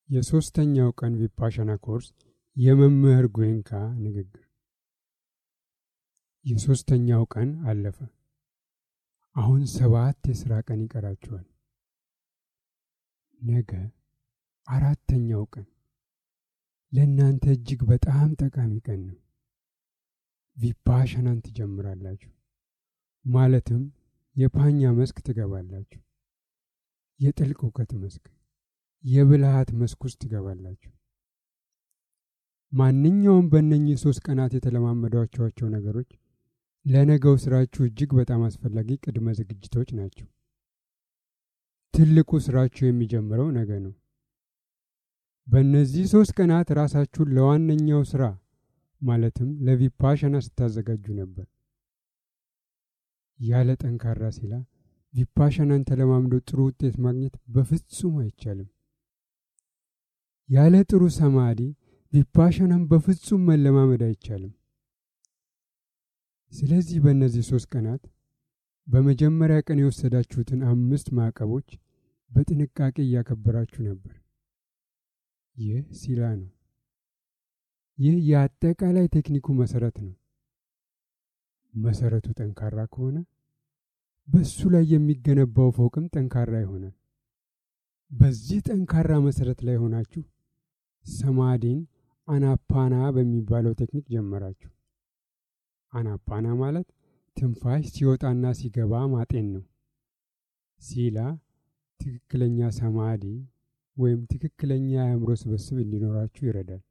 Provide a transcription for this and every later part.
የሦስተኛው ቀን ቪፓሻና ኮርስ የመምህር ጎዌንካ ንግግር። የሦስተኛው ቀን አለፈ። አሁን ሰባት የሥራ ቀን ይቀራችኋል። ነገ አራተኛው ቀን ለእናንተ እጅግ በጣም ጠቃሚ ቀን ነው። ቪፓሻናን ትጀምራላችሁ። ማለትም የፓኛ መስክ ትገባላችሁ። የጥልቅ እውቀት መስክ፣ የብልሃት መስክ ውስጥ ትገባላችሁ። ማንኛውም በእነኚህ ሦስት ቀናት የተለማመዷቸዋቸው ነገሮች ለነገው ስራችሁ እጅግ በጣም አስፈላጊ ቅድመ ዝግጅቶች ናቸው። ትልቁ ስራችሁ የሚጀምረው ነገ ነው። በእነዚህ ሦስት ቀናት ራሳችሁን ለዋነኛው ስራ ማለትም ለቪፓሻና ስታዘጋጁ ነበር። ያለ ጠንካራ ሲላ ቪፓሻናን ተለማምዶ ጥሩ ውጤት ማግኘት በፍጹም አይቻልም። ያለ ጥሩ ሰማዲ ቪፓሻናን በፍጹም መለማመድ አይቻልም። ስለዚህ በእነዚህ ሦስት ቀናት በመጀመሪያ ቀን የወሰዳችሁትን አምስት ማዕቀቦች በጥንቃቄ እያከበራችሁ ነበር። ይህ ሲላ ነው። ይህ የአጠቃላይ ቴክኒኩ መሰረት ነው። መሰረቱ ጠንካራ ከሆነ በሱ ላይ የሚገነባው ፎቅም ጠንካራ ይሆናል። በዚህ ጠንካራ መሰረት ላይ ሆናችሁ ሰማዲን አናፓና በሚባለው ቴክኒክ ጀመራችሁ። አናፓና ማለት ትንፋሽ ሲወጣና ሲገባ ማጤን ነው። ሲላ ትክክለኛ ሰማዲ ወይም ትክክለኛ የአእምሮ ስብስብ እንዲኖራችሁ ይረዳል።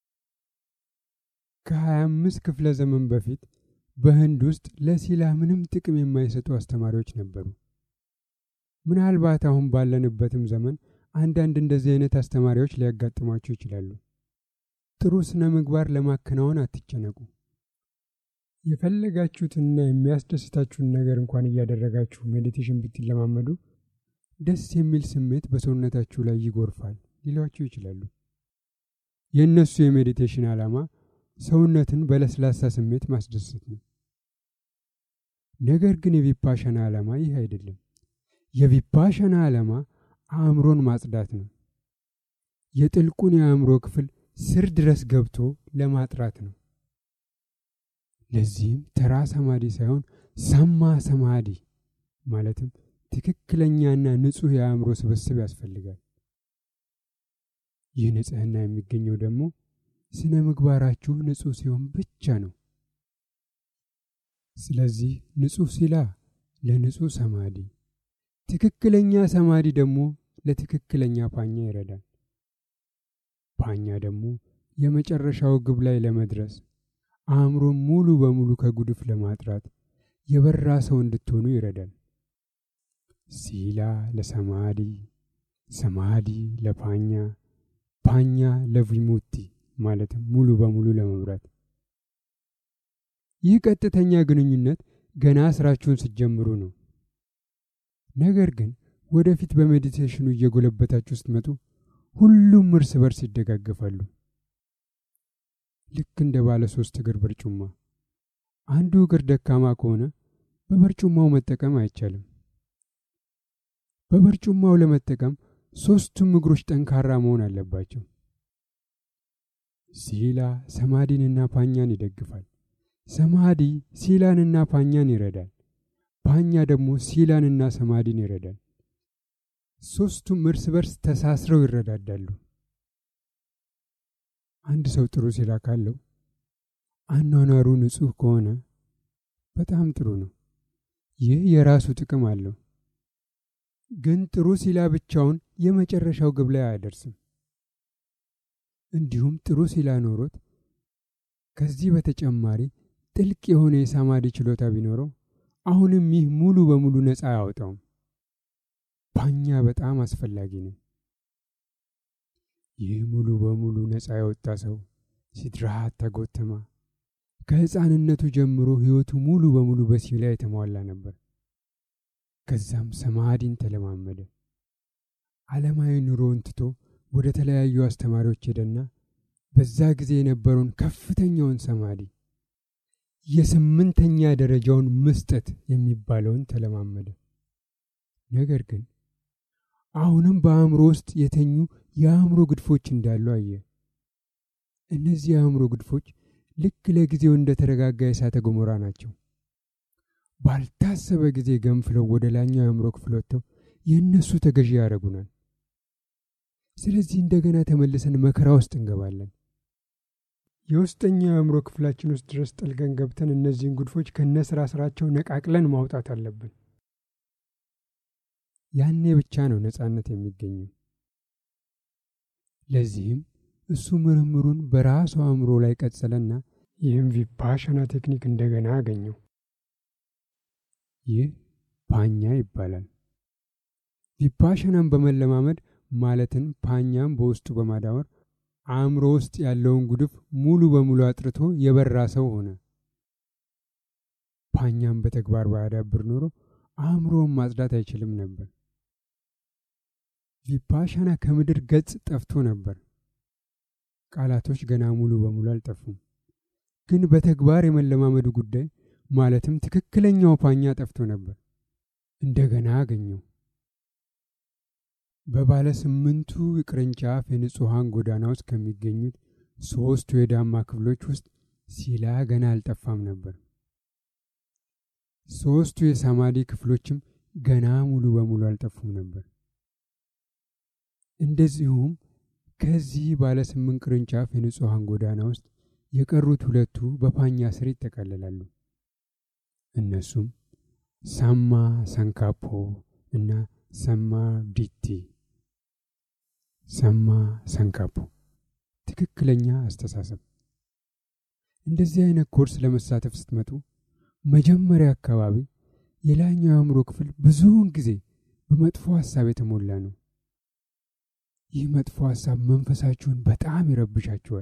ከ25 ክፍለ ዘመን በፊት በህንድ ውስጥ ለሲላ ምንም ጥቅም የማይሰጡ አስተማሪዎች ነበሩ። ምናልባት አሁን ባለንበትም ዘመን አንዳንድ እንደዚህ አይነት አስተማሪዎች ሊያጋጥሟችሁ ይችላሉ። ጥሩ ስነ ምግባር ለማከናወን አትጨነቁ። የፈለጋችሁትንና የሚያስደስታችሁን ነገር እንኳን እያደረጋችሁ ሜዲቴሽን ብትለማመዱ ደስ የሚል ስሜት በሰውነታችሁ ላይ ይጎርፋል ሊሏችሁ ይችላሉ። የእነሱ የሜዲቴሽን ዓላማ ሰውነትን በለስላሳ ስሜት ማስደሰት ነው። ነገር ግን የቪፓሻና ዓላማ ይህ አይደለም። የቪፓሻና ዓላማ አእምሮን ማጽዳት ነው። የጥልቁን የአእምሮ ክፍል ስር ድረስ ገብቶ ለማጥራት ነው። ለዚህም ተራ ሰማዲ ሳይሆን ሰማ ሰማዲ ማለትም ትክክለኛና ንጹሕ የአእምሮ ስብስብ ያስፈልጋል። ይህ ንጽሕና የሚገኘው ደግሞ ስነ ምግባራችሁ ንጹሕ ሲሆን ብቻ ነው። ስለዚህ ንጹሕ ሲላ ለንጹሕ ሰማዲ፣ ትክክለኛ ሰማዲ ደግሞ ለትክክለኛ ፓኛ ይረዳል። ፓኛ ደግሞ የመጨረሻው ግብ ላይ ለመድረስ አእምሮን ሙሉ በሙሉ ከጉድፍ ለማጥራት የበራ ሰው እንድትሆኑ ይረዳል። ሲላ ለሰማዲ፣ ሰማዲ ለፓኛ፣ ፓኛ ለቪሙቲ ማለትም ሙሉ በሙሉ ለመብራት። ይህ ቀጥተኛ ግንኙነት ገና ስራችሁን ስትጀምሩ ነው። ነገር ግን ወደፊት በሜዲቴሽኑ እየጎለበታችሁ ስትመጡ ሁሉም እርስ በርስ ይደጋገፋሉ። ልክ እንደ ባለ ሶስት እግር በርጩማ። አንዱ እግር ደካማ ከሆነ በበርጩማው መጠቀም አይቻልም። በበርጩማው ለመጠቀም ሶስቱም እግሮች ጠንካራ መሆን አለባቸው። ሲላ ሰማዲንና ፓኛን ይደግፋል። ሰማዲ ሲላንና ፓኛን ይረዳል። ፓኛ ደግሞ ሲላንና ሰማዲን ይረዳል። ሶስቱም እርስ በርስ ተሳስረው ይረዳዳሉ። አንድ ሰው ጥሩ ሲላ ካለው አኗኗሩ ንጹሕ ከሆነ በጣም ጥሩ ነው። ይህ የራሱ ጥቅም አለው። ግን ጥሩ ሲላ ብቻውን የመጨረሻው ግብ ላይ አያደርስም። እንዲሁም ጥሩ ሲላ ኖሮት ከዚህ በተጨማሪ ጥልቅ የሆነ የሳማዲ ችሎታ ቢኖረው አሁንም ይህ ሙሉ በሙሉ ነፃ አያወጣውም። ፓኛ በጣም አስፈላጊ ነው። ይህ ሙሉ በሙሉ ነፃ የወጣ ሰው ሲድራሃት ተጎተማ ከሕፃንነቱ ጀምሮ ሕይወቱ ሙሉ በሙሉ በሲላ የተሟላ ነበር። ከዛም ሰማዲን ተለማመደ። ዓለማዊ ኑሮውን ትቶ ወደ ተለያዩ አስተማሪዎች ሄደና በዛ ጊዜ የነበረውን ከፍተኛውን ሰማዲ የስምንተኛ ደረጃውን መስጠት የሚባለውን ተለማመደ። ነገር ግን አሁንም በአእምሮ ውስጥ የተኙ የአእምሮ ግድፎች እንዳሉ አየ። እነዚህ የአእምሮ ግድፎች ልክ ለጊዜው እንደተረጋጋ የእሳተ ገሞራ ናቸው። ባልታሰበ ጊዜ ገንፍለው ወደ ላኛው የአእምሮ ክፍል ወጥተው የእነሱ ተገዢ ያደርጉናል። ስለዚህ እንደገና ተመልሰን መከራ ውስጥ እንገባለን። የውስጠኛው የአእምሮ ክፍላችን ውስጥ ድረስ ጠልቀን ገብተን እነዚህን ጉድፎች ከነ ስራ ስራቸው ነቃቅለን ማውጣት አለብን። ያኔ ብቻ ነው ነጻነት የሚገኘው። ለዚህም እሱ ምርምሩን በራሱ አእምሮ ላይ ቀጸለና ይህም ቪፓሻና ቴክኒክ እንደገና አገኘው። ይህ ፓኛ ይባላል። ቪፓሻናን በመለማመድ ማለትን ፓኛም በውስጡ በማዳወር አእምሮ ውስጥ ያለውን ጉድፍ ሙሉ በሙሉ አጥርቶ የበራ ሰው ሆነ። ፓኛም በተግባር ባያዳብር ኖሮ አእምሮውን ማጽዳት አይችልም ነበር። ቪፓሻና ከምድር ገጽ ጠፍቶ ነበር። ቃላቶች ገና ሙሉ በሙሉ አልጠፉም። ግን በተግባር የመለማመዱ ጉዳይ ማለትም ትክክለኛው ፓኛ ጠፍቶ ነበር። እንደገና አገኘው። በባለ ስምንቱ ቅርንጫፍ የንጹሐን ጎዳና ውስጥ ከሚገኙት ሦስቱ የዳማ ክፍሎች ውስጥ ሲላ ገና አልጠፋም ነበር። ሦስቱ የሳማዲ ክፍሎችም ገና ሙሉ በሙሉ አልጠፉም ነበር። እንደዚሁም ከዚህ ባለ ስምንት ቅርንጫፍ የንጹሐን ጎዳና ውስጥ የቀሩት ሁለቱ በፓኛ ስር ይጠቃለላሉ። እነሱም ሳማ ሰንካፖ እና ሰማ ዲቲ። ሰማ ሰንካፖ ትክክለኛ አስተሳሰብ። እንደዚህ አይነት ኮርስ ለመሳተፍ ስትመጡ መጀመሪያ አካባቢ የላይኛው የአእምሮ ክፍል ብዙውን ጊዜ በመጥፎ ሀሳብ የተሞላ ነው። ይህ መጥፎ ሀሳብ መንፈሳችሁን በጣም ይረብሻችኋል።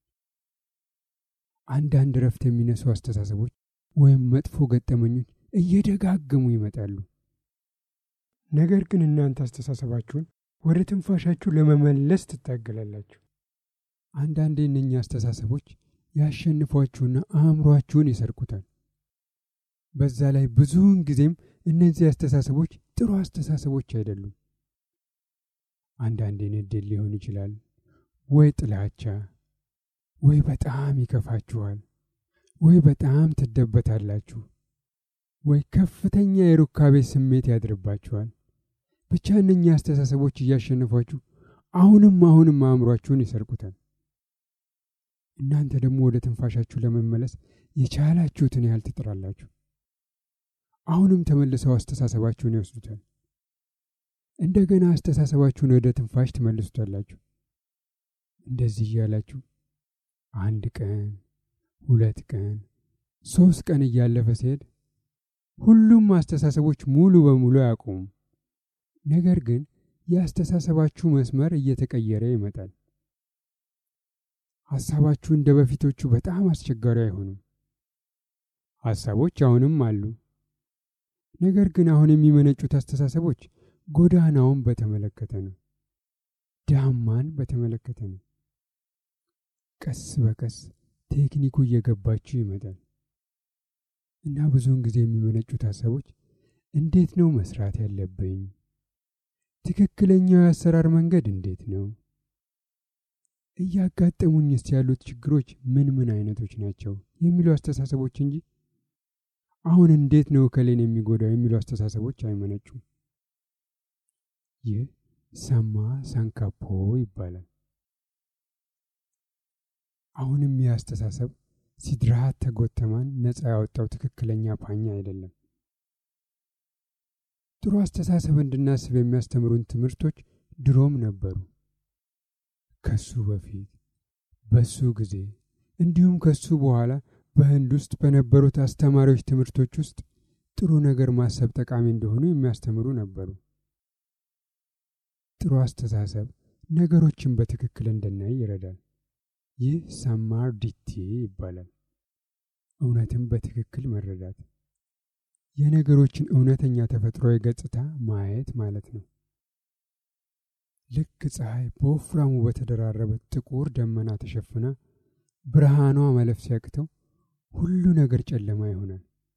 አንዳንድ እረፍት የሚነሱ አስተሳሰቦች ወይም መጥፎ ገጠመኞች እየደጋገሙ ይመጣሉ። ነገር ግን እናንተ አስተሳሰባችሁን ወደ ትንፋሻችሁ ለመመለስ ትታገላላችሁ። አንዳንዴ እነኛ አስተሳሰቦች ያሸንፏችሁና አእምሯችሁን ይሰርቁታል። በዛ ላይ ብዙውን ጊዜም እነዚህ አስተሳሰቦች ጥሩ አስተሳሰቦች አይደሉም። አንዳንዴ ንዴት ሊሆን ይችላል፣ ወይ ጥላቻ፣ ወይ በጣም ይከፋችኋል፣ ወይ በጣም ትደበታላችሁ፣ ወይ ከፍተኛ የሩካቤ ስሜት ያድርባችኋል። ብቻ እነኛ አስተሳሰቦች እያሸነፏችሁ አሁንም አሁንም አእምሯችሁን ይሰርቁታል። እናንተ ደግሞ ወደ ትንፋሻችሁ ለመመለስ የቻላችሁትን ያህል ትጥራላችሁ። አሁንም ተመልሰው አስተሳሰባችሁን ይወስዱታል። እንደገና አስተሳሰባችሁን ወደ ትንፋሽ ትመልሱታላችሁ። እንደዚህ እያላችሁ አንድ ቀን፣ ሁለት ቀን፣ ሶስት ቀን እያለፈ ሲሄድ ሁሉም አስተሳሰቦች ሙሉ በሙሉ አያቆሙም። ነገር ግን የአስተሳሰባችሁ መስመር እየተቀየረ ይመጣል። ሐሳባችሁ እንደ በፊቶቹ በጣም አስቸጋሪ አይሆንም። ሐሳቦች አሁንም አሉ። ነገር ግን አሁን የሚመነጩት አስተሳሰቦች ጎዳናውን በተመለከተ ነው። ዳማን በተመለከተ ነው። ቀስ በቀስ ቴክኒኩ እየገባችሁ ይመጣል እና ብዙውን ጊዜ የሚመነጩት ሀሳቦች እንዴት ነው መስራት ያለብኝ? ትክክለኛው የአሰራር መንገድ እንዴት ነው? እያጋጠሙኝስ ያሉት ችግሮች ምን ምን አይነቶች ናቸው? የሚሉ አስተሳሰቦች እንጂ አሁን እንዴት ነው እከሌን የሚጎዳው የሚሉ አስተሳሰቦች አይመነጩም። ይህ ሰማ ሳንካፖ ይባላል። አሁንም ይህ አስተሳሰብ ሲድራሃት ተጎተማን ነፃ ያወጣው ትክክለኛ ፓኛ አይደለም። ጥሩ አስተሳሰብ እንድናስብ የሚያስተምሩን ትምህርቶች ድሮም ነበሩ። ከሱ በፊት በሱ ጊዜ እንዲሁም ከሱ በኋላ በህንድ ውስጥ በነበሩት አስተማሪዎች ትምህርቶች ውስጥ ጥሩ ነገር ማሰብ ጠቃሚ እንደሆኑ የሚያስተምሩ ነበሩ። ጥሩ አስተሳሰብ ነገሮችን በትክክል እንድናይ ይረዳል። ይህ ሰማር ዲቲ ይባላል። እውነትን በትክክል መረዳት፣ የነገሮችን እውነተኛ ተፈጥሯዊ ገጽታ ማየት ማለት ነው። ልክ ፀሐይ በወፍራሙ በተደራረበ ጥቁር ደመና ተሸፍና ብርሃኗ ማለፍ ሲያቅተው ሁሉ ነገር ጨለማ ይሆናል።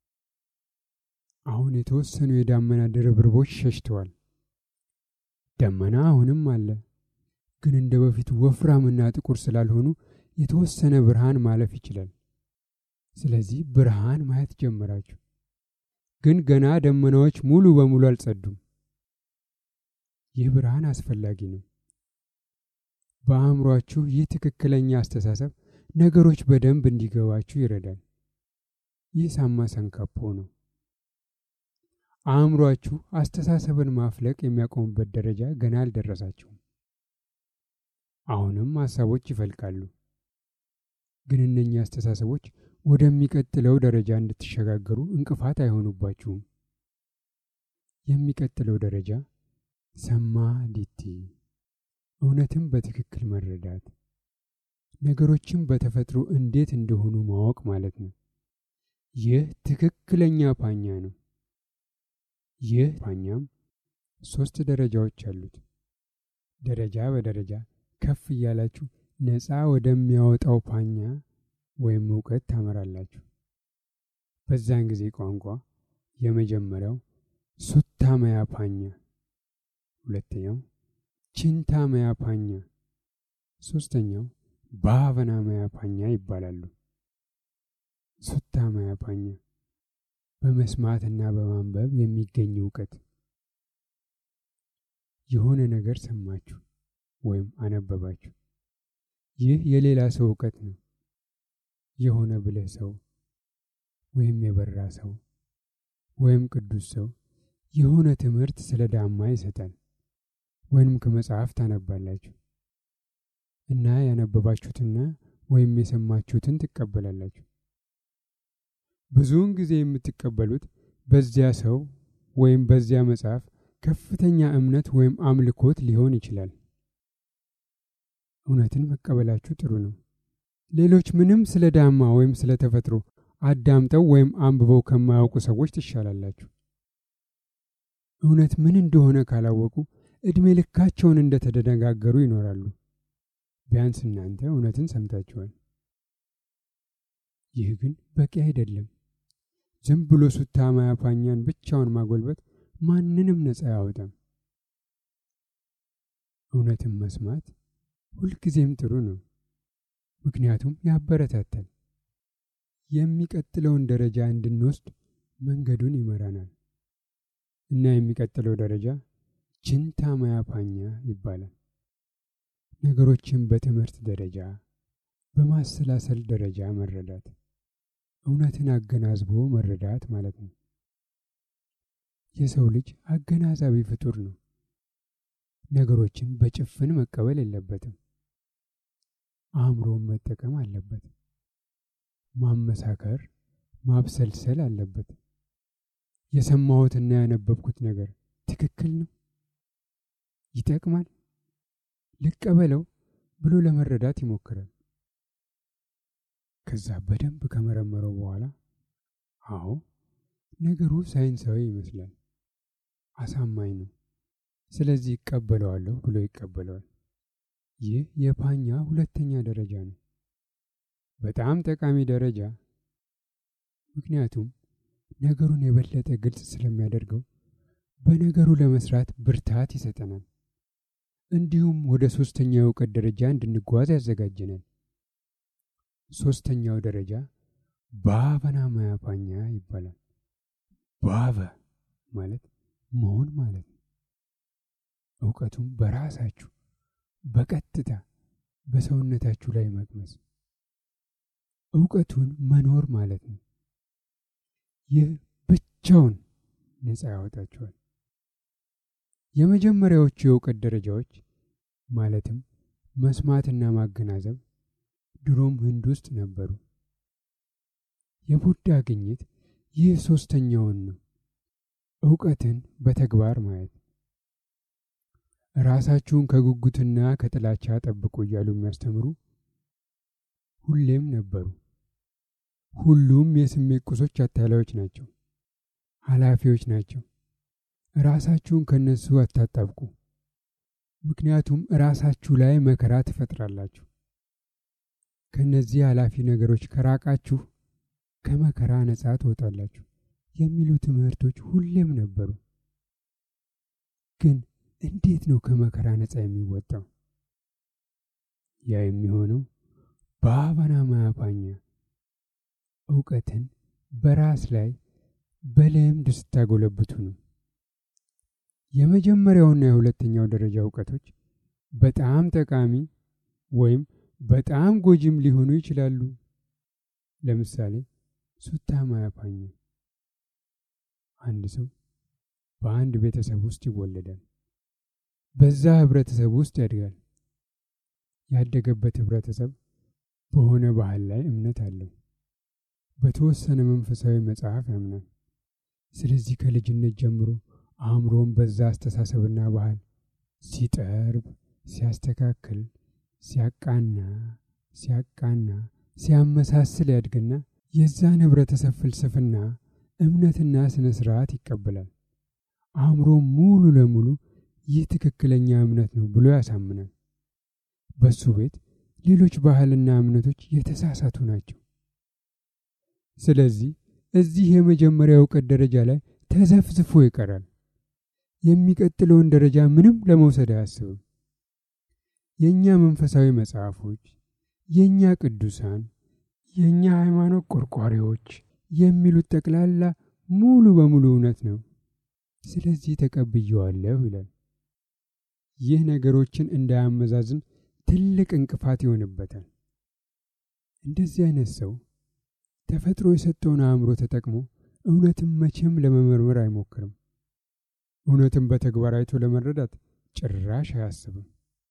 አሁን የተወሰኑ የዳመና ድርብርቦች ሸሽተዋል። ደመና አሁንም አለ፣ ግን እንደ በፊቱ ወፍራምና ጥቁር ስላልሆኑ የተወሰነ ብርሃን ማለፍ ይችላል። ስለዚህ ብርሃን ማየት ጀመራችሁ። ግን ገና ደመናዎች ሙሉ በሙሉ አልጸዱም። ይህ ብርሃን አስፈላጊ ነው። በአእምሯችሁ ይህ ትክክለኛ አስተሳሰብ ነገሮች በደንብ እንዲገባችሁ ይረዳል። ይህ ሳማ ሰንካፖ ነው። አእምሯችሁ አስተሳሰብን ማፍለቅ የሚያቆሙበት ደረጃ ገና አልደረሳችሁም። አሁንም ሀሳቦች ይፈልቃሉ። ግን እነኚህ አስተሳሰቦች ወደሚቀጥለው ደረጃ እንድትሸጋገሩ እንቅፋት አይሆኑባችሁም። የሚቀጥለው ደረጃ ሰማ ዲቲ እውነትም በትክክል መረዳት፣ ነገሮችን በተፈጥሮ እንዴት እንደሆኑ ማወቅ ማለት ነው። ይህ ትክክለኛ ፓኛ ነው። ይህ ፓኛም ሶስት ደረጃዎች አሉት። ደረጃ በደረጃ ከፍ እያላችሁ ነፃ ወደሚያወጣው ፓኛ ወይም እውቀት ታመራላችሁ። በዛን ጊዜ ቋንቋ የመጀመሪያው ሱታመያ ፓኛ፣ ሁለተኛው ቺንታመያ ፓኛ፣ ሶስተኛው ባቨናመያ ፓኛ ይባላሉ። ሱታመያ ፓኛ በመስማትና በማንበብ የሚገኝ እውቀት። የሆነ ነገር ሰማችሁ ወይም አነበባችሁ። ይህ የሌላ ሰው እውቀት ነው። የሆነ ብልህ ሰው ወይም የበራ ሰው ወይም ቅዱስ ሰው የሆነ ትምህርት ስለ ዳማ ይሰጣል። ወይም ከመጽሐፍ ታነባላችሁ እና ያነበባችሁትና ወይም የሰማችሁትን ትቀበላላችሁ። ብዙውን ጊዜ የምትቀበሉት በዚያ ሰው ወይም በዚያ መጽሐፍ ከፍተኛ እምነት ወይም አምልኮት ሊሆን ይችላል። እውነትን መቀበላችሁ ጥሩ ነው። ሌሎች ምንም ስለ ዳማ ወይም ስለ ተፈጥሮ አዳምጠው ወይም አንብበው ከማያውቁ ሰዎች ትሻላላችሁ። እውነት ምን እንደሆነ ካላወቁ ዕድሜ ልካቸውን እንደተደነጋገሩ ይኖራሉ። ቢያንስ እናንተ እውነትን ሰምታችኋል። ይህ ግን በቂ አይደለም። ዝም ብሎ ሱታማያ ፓኛን ብቻውን ማጎልበት ማንንም ነፃ አያወጣም። እውነትን መስማት ሁልጊዜም ጥሩ ነው፣ ምክንያቱም ያበረታታል። የሚቀጥለውን ደረጃ እንድንወስድ መንገዱን ይመራናል እና የሚቀጥለው ደረጃ ችንታማያ ፓኛ ይባላል። ነገሮችን በትምህርት ደረጃ በማሰላሰል ደረጃ መረዳት፣ እውነትን አገናዝቦ መረዳት ማለት ነው። የሰው ልጅ አገናዛቢ ፍጡር ነው። ነገሮችን በጭፍን መቀበል የለበትም። አእምሮን መጠቀም አለበት። ማመሳከር፣ ማብሰልሰል አለበት። የሰማሁትና ያነበብኩት ነገር ትክክል ነው? ይጠቅማል? ልቀበለው ብሎ ለመረዳት ይሞክራል። ከዛ በደንብ ከመረመረው በኋላ አዎ ነገሩ ሳይንሳዊ ይመስላል፣ አሳማኝ ነው፣ ስለዚህ ይቀበለዋለሁ ብሎ ይቀበለዋል። ይህ የፓኛ ሁለተኛ ደረጃ ነው። በጣም ጠቃሚ ደረጃ፣ ምክንያቱም ነገሩን የበለጠ ግልጽ ስለሚያደርገው በነገሩ ለመስራት ብርታት ይሰጠናል። እንዲሁም ወደ ሶስተኛው የእውቀት ደረጃ እንድንጓዝ ያዘጋጀናል። ሶስተኛው ደረጃ ባቨናማያ ፓኛ ይባላል። ባቨ ማለት መሆን ማለት ነው። እውቀቱም በራሳችሁ በቀጥታ በሰውነታችሁ ላይ መቅመስ፣ እውቀቱን መኖር ማለት ነው። ይህ ብቻውን ነፃ ያወጣችኋል። የመጀመሪያዎቹ የእውቀት ደረጃዎች ማለትም መስማትና ማገናዘብ ድሮም ህንድ ውስጥ ነበሩ። የቡዳ ግኝት ይህ ሶስተኛውን ነው፣ እውቀትን በተግባር ማየት። ራሳችሁን ከጉጉትና ከጥላቻ ጠብቁ እያሉ የሚያስተምሩ ሁሌም ነበሩ። ሁሉም የስሜት ቁሶች አታላዮች ናቸው፣ ኃላፊዎች ናቸው። ራሳችሁን ከነሱ አታጣብቁ፣ ምክንያቱም ራሳችሁ ላይ መከራ ትፈጥራላችሁ። ከነዚህ ኃላፊ ነገሮች ከራቃችሁ ከመከራ ነጻ ትወጣላችሁ የሚሉ ትምህርቶች ሁሌም ነበሩ። ግን እንዴት ነው ከመከራ ነጻ የሚወጣው? ያ የሚሆነው በአባና ማያፓኛ እውቀትን በራስ ላይ በልምድ ስታጎለብቱ ነው። የመጀመሪያውና የሁለተኛው ደረጃ እውቀቶች በጣም ጠቃሚ ወይም በጣም ጎጂም ሊሆኑ ይችላሉ። ለምሳሌ ሱታ ማያፓኛ አንድ ሰው በአንድ ቤተሰብ ውስጥ ይወለዳል። በዛ ህብረተሰብ ውስጥ ያድጋል። ያደገበት ህብረተሰብ በሆነ ባህል ላይ እምነት አለው። በተወሰነ መንፈሳዊ መጽሐፍ ያምናል። ስለዚህ ከልጅነት ጀምሮ አእምሮን በዛ አስተሳሰብና ባህል ሲጠርብ፣ ሲያስተካክል፣ ሲያቃና ሲያቃና ሲያመሳስል ያድግና የዛን ህብረተሰብ ፍልስፍና እምነትና ስነ ስርዓት ይቀበላል። አእምሮ ሙሉ ለሙሉ ይህ ትክክለኛ እምነት ነው ብሎ ያሳምናል። በሱ ቤት ሌሎች ባህልና እምነቶች የተሳሳቱ ናቸው። ስለዚህ እዚህ የመጀመሪያ እውቀት ደረጃ ላይ ተዘፍዝፎ ይቀራል። የሚቀጥለውን ደረጃ ምንም ለመውሰድ አያስብም። የእኛ መንፈሳዊ መጽሐፎች፣ የእኛ ቅዱሳን፣ የእኛ ሃይማኖት ቆርቋሪዎች የሚሉት ጠቅላላ ሙሉ በሙሉ እውነት ነው። ስለዚህ ተቀብየዋለሁ ይላል። ይህ ነገሮችን እንዳያመዛዝን ትልቅ እንቅፋት ይሆንበታል። እንደዚህ አይነት ሰው ተፈጥሮ የሰጠውን አእምሮ ተጠቅሞ እውነትን መቼም ለመመርመር አይሞክርም። እውነትን በተግባር አይቶ ለመረዳት ጭራሽ አያስብም።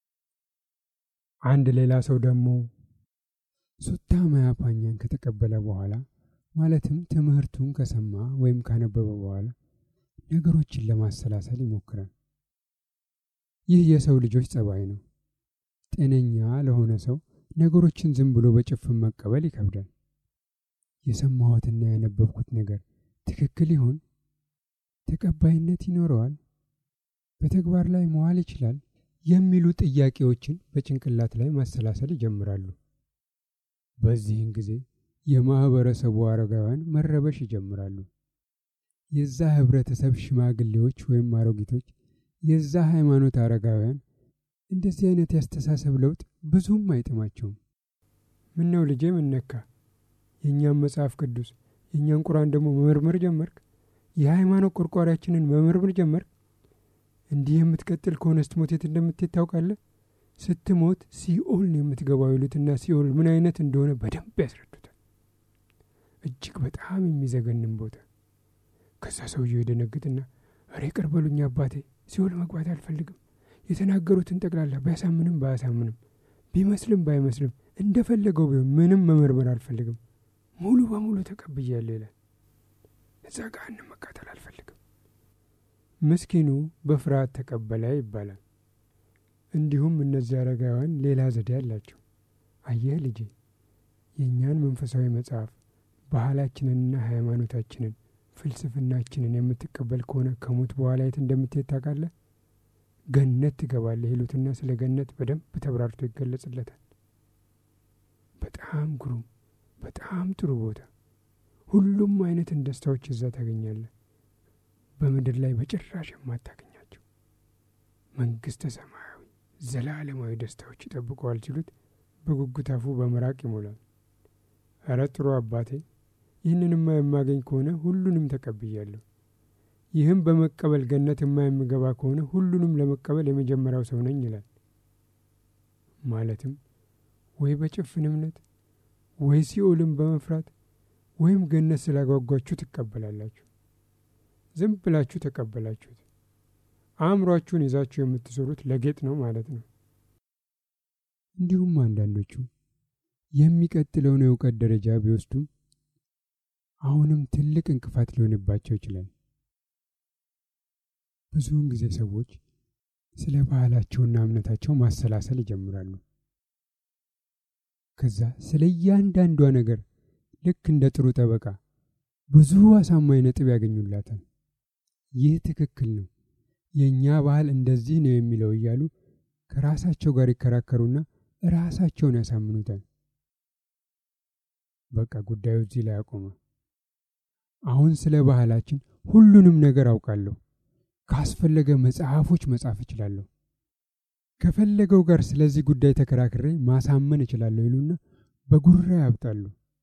አንድ ሌላ ሰው ደግሞ ሱታ ማያፓኛን ከተቀበለ በኋላ ማለትም ትምህርቱን ከሰማ ወይም ካነበበ በኋላ ነገሮችን ለማሰላሰል ይሞክራል። ይህ የሰው ልጆች ጸባይ ነው። ጤነኛ ለሆነ ሰው ነገሮችን ዝም ብሎ በጭፍን መቀበል ይከብዳል። የሰማሁትና ያነበብኩት ነገር ትክክል ይሆን? ተቀባይነት ይኖረዋል? በተግባር ላይ መዋል ይችላል? የሚሉ ጥያቄዎችን በጭንቅላት ላይ ማሰላሰል ይጀምራሉ። በዚህን ጊዜ የማህበረሰቡ አረጋውያን መረበሽ ይጀምራሉ። የዛ ህብረተሰብ ሽማግሌዎች ወይም አሮጊቶች፣ የዛ ሃይማኖት አረጋውያን እንደዚህ አይነት ያስተሳሰብ ለውጥ ብዙም አይጥማቸውም። ምን ነው ልጄ ምን ነካ? የእኛም መጽሐፍ ቅዱስ የእኛን ቁርአን ደግሞ መመርመር ጀመርክ? የሃይማኖት ቆርቋሪያችንን መመርመር ጀመርክ? እንዲህ የምትቀጥል ከሆነ ስትሞት የት እንደምትሄድ ታውቃለህ? ስትሞት ሲኦል ነው የምትገባው ይሉትና ሲኦል ምን አይነት እንደሆነ በደንብ ያስረዱታል። እጅግ በጣም የሚዘገንም ቦታ። ከዛ ሰውየው የደነግጥና እሬ ቅር በሉኝ አባቴ፣ ሲኦል መግባት አልፈልግም። የተናገሩትን ጠቅላላ ቢያሳምንም ባያሳምንም ቢመስልም ባይመስልም እንደፈለገው ቢሆን ምንም መመርመር አልፈልግም። ሙሉ በሙሉ ተቀብያለሁ ይላል። እዛ ገሃነም መቃጠል አልፈልግም። ምስኪኑ በፍርሃት ተቀበለ ይባላል። እንዲሁም እነዚህ አረጋውያን ሌላ ዘዴ አላቸው። አየህ ልጄ፣ የእኛን መንፈሳዊ መጽሐፍ ባህላችንንና ሃይማኖታችንን ፍልስፍናችንን የምትቀበል ከሆነ ከሞት በኋላ የት እንደምትሄድ ታውቃለህ? ገነት ትገባለህ ይሉትና ስለ ገነት በደንብ ተብራርቶ ይገለጽለታል። በጣም ግሩም፣ በጣም ጥሩ ቦታ፣ ሁሉም አይነትን ደስታዎች እዛ ታገኛለህ። በምድር ላይ በጭራሽ የማታገኛቸው መንግስተ ሰማያዊ ዘላለማዊ ደስታዎች ይጠብቀዋል ሲሉት በጉጉት አፉ በምራቅ ይሞላል። እረ ጥሩ አባቴ፣ ይህንንማ የማገኝ ከሆነ ሁሉንም ተቀብያለሁ። ይህም በመቀበል ገነት የማይምገባ ከሆነ ሁሉንም ለመቀበል የመጀመሪያው ሰው ነኝ ይላል። ማለትም ወይ በጭፍን እምነት ወይ ሲኦልን በመፍራት ወይም ገነት ስላጓጓችሁ ትቀበላላችሁ። ዝም ብላችሁ ተቀበላችሁት። አእምሯችሁን ይዛችሁ የምትሰሩት ለጌጥ ነው ማለት ነው። እንዲሁም አንዳንዶቹ የሚቀጥለውን የእውቀት ደረጃ ቢወስዱም አሁንም ትልቅ እንቅፋት ሊሆንባቸው ይችላል። ብዙውን ጊዜ ሰዎች ስለ ባህላቸውና እምነታቸው ማሰላሰል ይጀምራሉ። ከዛ ስለ እያንዳንዷ ነገር ልክ እንደ ጥሩ ጠበቃ ብዙ አሳማኝ ነጥብ ያገኙላታል። ይህ ትክክል ነው፣ የእኛ ባህል እንደዚህ ነው የሚለው እያሉ ከራሳቸው ጋር ይከራከሩና ራሳቸውን ያሳምኑታል። በቃ ጉዳዩ እዚህ ላይ አቆመ። አሁን ስለ ባህላችን ሁሉንም ነገር አውቃለሁ፣ ካስፈለገ መጽሐፎች መጻፍ እችላለሁ። ከፈለገው ጋር ስለዚህ ጉዳይ ተከራክሬ ማሳመን እችላለሁ ይሉና በጉራ ያብጣሉ።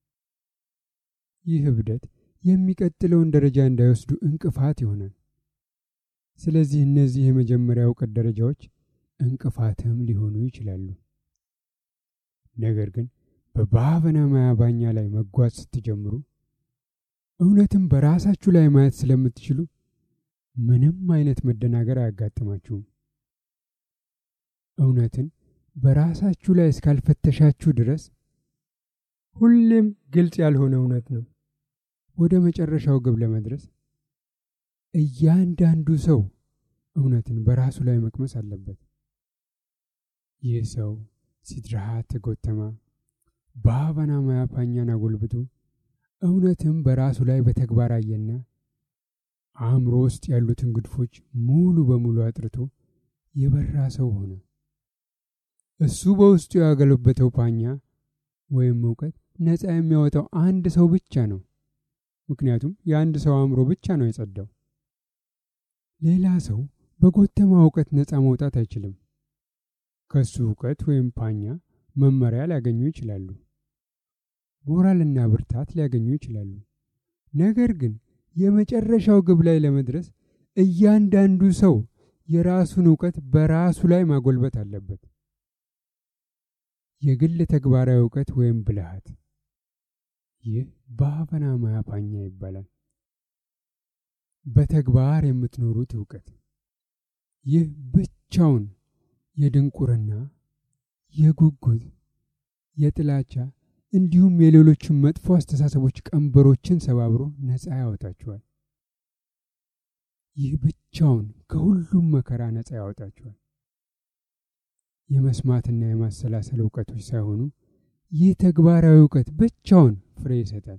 ይህ እብደት የሚቀጥለውን ደረጃ እንዳይወስዱ እንቅፋት ይሆናል። ስለዚህ እነዚህ የመጀመሪያ እውቀት ደረጃዎች እንቅፋትም ሊሆኑ ይችላሉ። ነገር ግን በባህበና ማያባኛ ላይ መጓዝ ስትጀምሩ እውነትም በራሳችሁ ላይ ማየት ስለምትችሉ ምንም አይነት መደናገር አያጋጥማችሁም። እውነትን በራሳችሁ ላይ እስካልፈተሻችሁ ድረስ ሁሌም ግልጽ ያልሆነ እውነት ነው። ወደ መጨረሻው ግብ ለመድረስ እያንዳንዱ ሰው እውነትን በራሱ ላይ መቅመስ አለበት። ይህ ሰው ሲድርሃት ተጎተማ በሀባና ማያፓኛን አጎልብቶ እውነትም በራሱ ላይ በተግባር አየና አእምሮ ውስጥ ያሉትን ግድፎች ሙሉ በሙሉ አጥርቶ የበራ ሰው ሆነ። እሱ በውስጡ ያገለበተው ፓኛ ወይም እውቀት ነፃ የሚያወጣው አንድ ሰው ብቻ ነው። ምክንያቱም የአንድ ሰው አእምሮ ብቻ ነው የጸዳው። ሌላ ሰው በጎተማ እውቀት ነፃ መውጣት አይችልም። ከሱ እውቀት ወይም ፓኛ መመሪያ ሊያገኙ ይችላሉ። ሞራልና ብርታት ሊያገኙ ይችላሉ። ነገር ግን የመጨረሻው ግብ ላይ ለመድረስ እያንዳንዱ ሰው የራሱን እውቀት በራሱ ላይ ማጎልበት አለበት። የግል ተግባራዊ እውቀት ወይም ብልሃት፣ ይህ በሀበና ማያፓኛ ይባላል። በተግባር የምትኖሩት እውቀት፣ ይህ ብቻውን የድንቁርና፣ የጉጉት፣ የጥላቻ እንዲሁም የሌሎችን መጥፎ አስተሳሰቦች ቀንበሮችን ሰባብሮ ነፃ ያወጣችኋል። ይህ ብቻውን ከሁሉም መከራ ነፃ ያወጣችኋል። የመስማትና የማሰላሰል እውቀቶች ሳይሆኑ ይህ ተግባራዊ እውቀት ብቻውን ፍሬ ይሰጣል።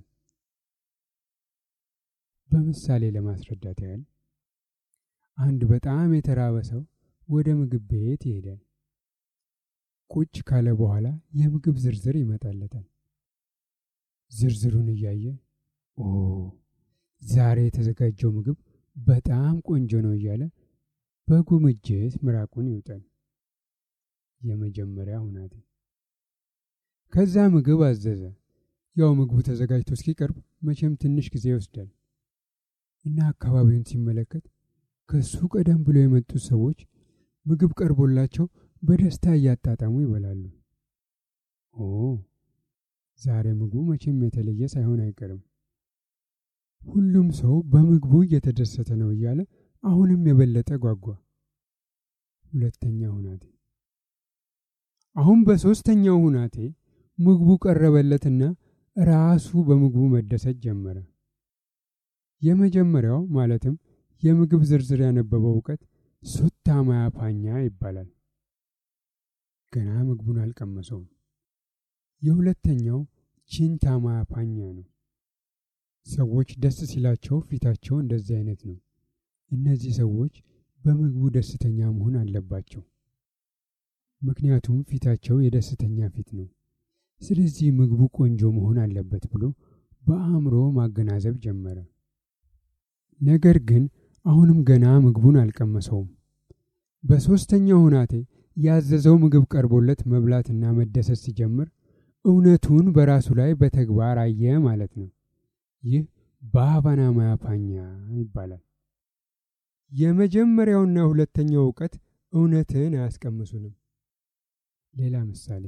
በምሳሌ ለማስረዳት ያህል አንድ በጣም የተራበ ሰው ወደ ምግብ ቤት ይሄዳል። ቁጭ ካለ በኋላ የምግብ ዝርዝር ይመጣለታል። ዝርዝሩን እያየ ኦ ዛሬ የተዘጋጀው ምግብ በጣም ቆንጆ ነው እያለ በጉምጅት ምራቁን ይውጣል። የመጀመሪያ ሁናቴ። ከዛ ምግብ አዘዘ። ያው ምግቡ ተዘጋጅቶ እስኪቀርብ መቼም ትንሽ ጊዜ ይወስዳል እና አካባቢውን ሲመለከት ከሱ ቀደም ብሎ የመጡት ሰዎች ምግብ ቀርቦላቸው በደስታ እያጣጣሙ ይበላሉ። ኦ ዛሬ ምግቡ መቼም የተለየ ሳይሆን አይቀርም። ሁሉም ሰው በምግቡ እየተደሰተ ነው እያለ አሁንም የበለጠ ጓጓ። ሁለተኛ ሁናቴ። አሁን በሦስተኛው ሁናቴ ምግቡ ቀረበለትና ራሱ በምግቡ መደሰት ጀመረ። የመጀመሪያው ማለትም የምግብ ዝርዝር ያነበበው እውቀት ሱታ ማያፓኛ ይባላል። ገና ምግቡን አልቀመሰውም። የሁለተኛው ቺንታ ማያፓኛ ነው። ሰዎች ደስ ሲላቸው ፊታቸው እንደዚህ አይነት ነው። እነዚህ ሰዎች በምግቡ ደስተኛ መሆን አለባቸው። ምክንያቱም ፊታቸው የደስተኛ ፊት ነው። ስለዚህ ምግቡ ቆንጆ መሆን አለበት ብሎ በአእምሮ ማገናዘብ ጀመረ። ነገር ግን አሁንም ገና ምግቡን አልቀመሰውም። በሦስተኛው ሁናቴ ያዘዘው ምግብ ቀርቦለት መብላትና መደሰት ሲጀምር እውነቱን በራሱ ላይ በተግባር አየ ማለት ነው። ይህ በሀባና ማያፓኛ ይባላል። የመጀመሪያውና ሁለተኛው እውቀት እውነትን አያስቀምሱንም። ሌላ ምሳሌ፣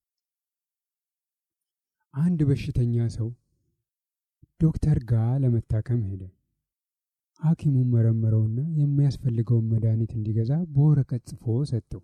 አንድ በሽተኛ ሰው ዶክተር ጋር ለመታከም ሄደ። ሐኪሙን መረመረውና የሚያስፈልገውን መድኃኒት እንዲገዛ በወረቀት ጽፎ ሰጠው።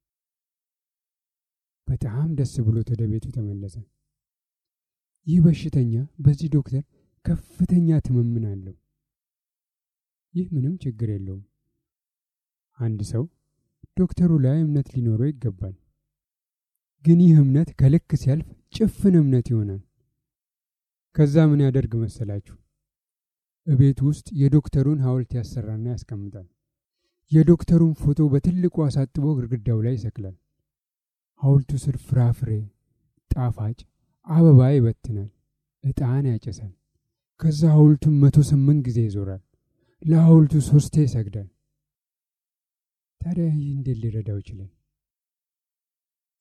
በጣም ደስ ብሎት ወደ ቤቱ ተመለሰ። ይህ በሽተኛ በዚህ ዶክተር ከፍተኛ ትምምን አለው። ይህ ምንም ችግር የለውም። አንድ ሰው ዶክተሩ ላይ እምነት ሊኖረው ይገባል። ግን ይህ እምነት ከልክ ሲያልፍ ጭፍን እምነት ይሆናል። ከዛ ምን ያደርግ መሰላችሁ? እቤት ውስጥ የዶክተሩን ሐውልት ያሰራና ያስቀምጣል። የዶክተሩን ፎቶ በትልቁ አሳጥቦ ግድግዳው ላይ ይሰቅላል። ሐውልቱ ስር ፍራፍሬ፣ ጣፋጭ አበባ ይበትናል፣ ዕጣን ያጨሳል። ከዛ ሐውልቱን መቶ ስምንት ጊዜ ይዞራል። ለሐውልቱ ሶስቴ ይሰግዳል። ታዲያ ይህ እንዴት ሊረዳው ይችላል?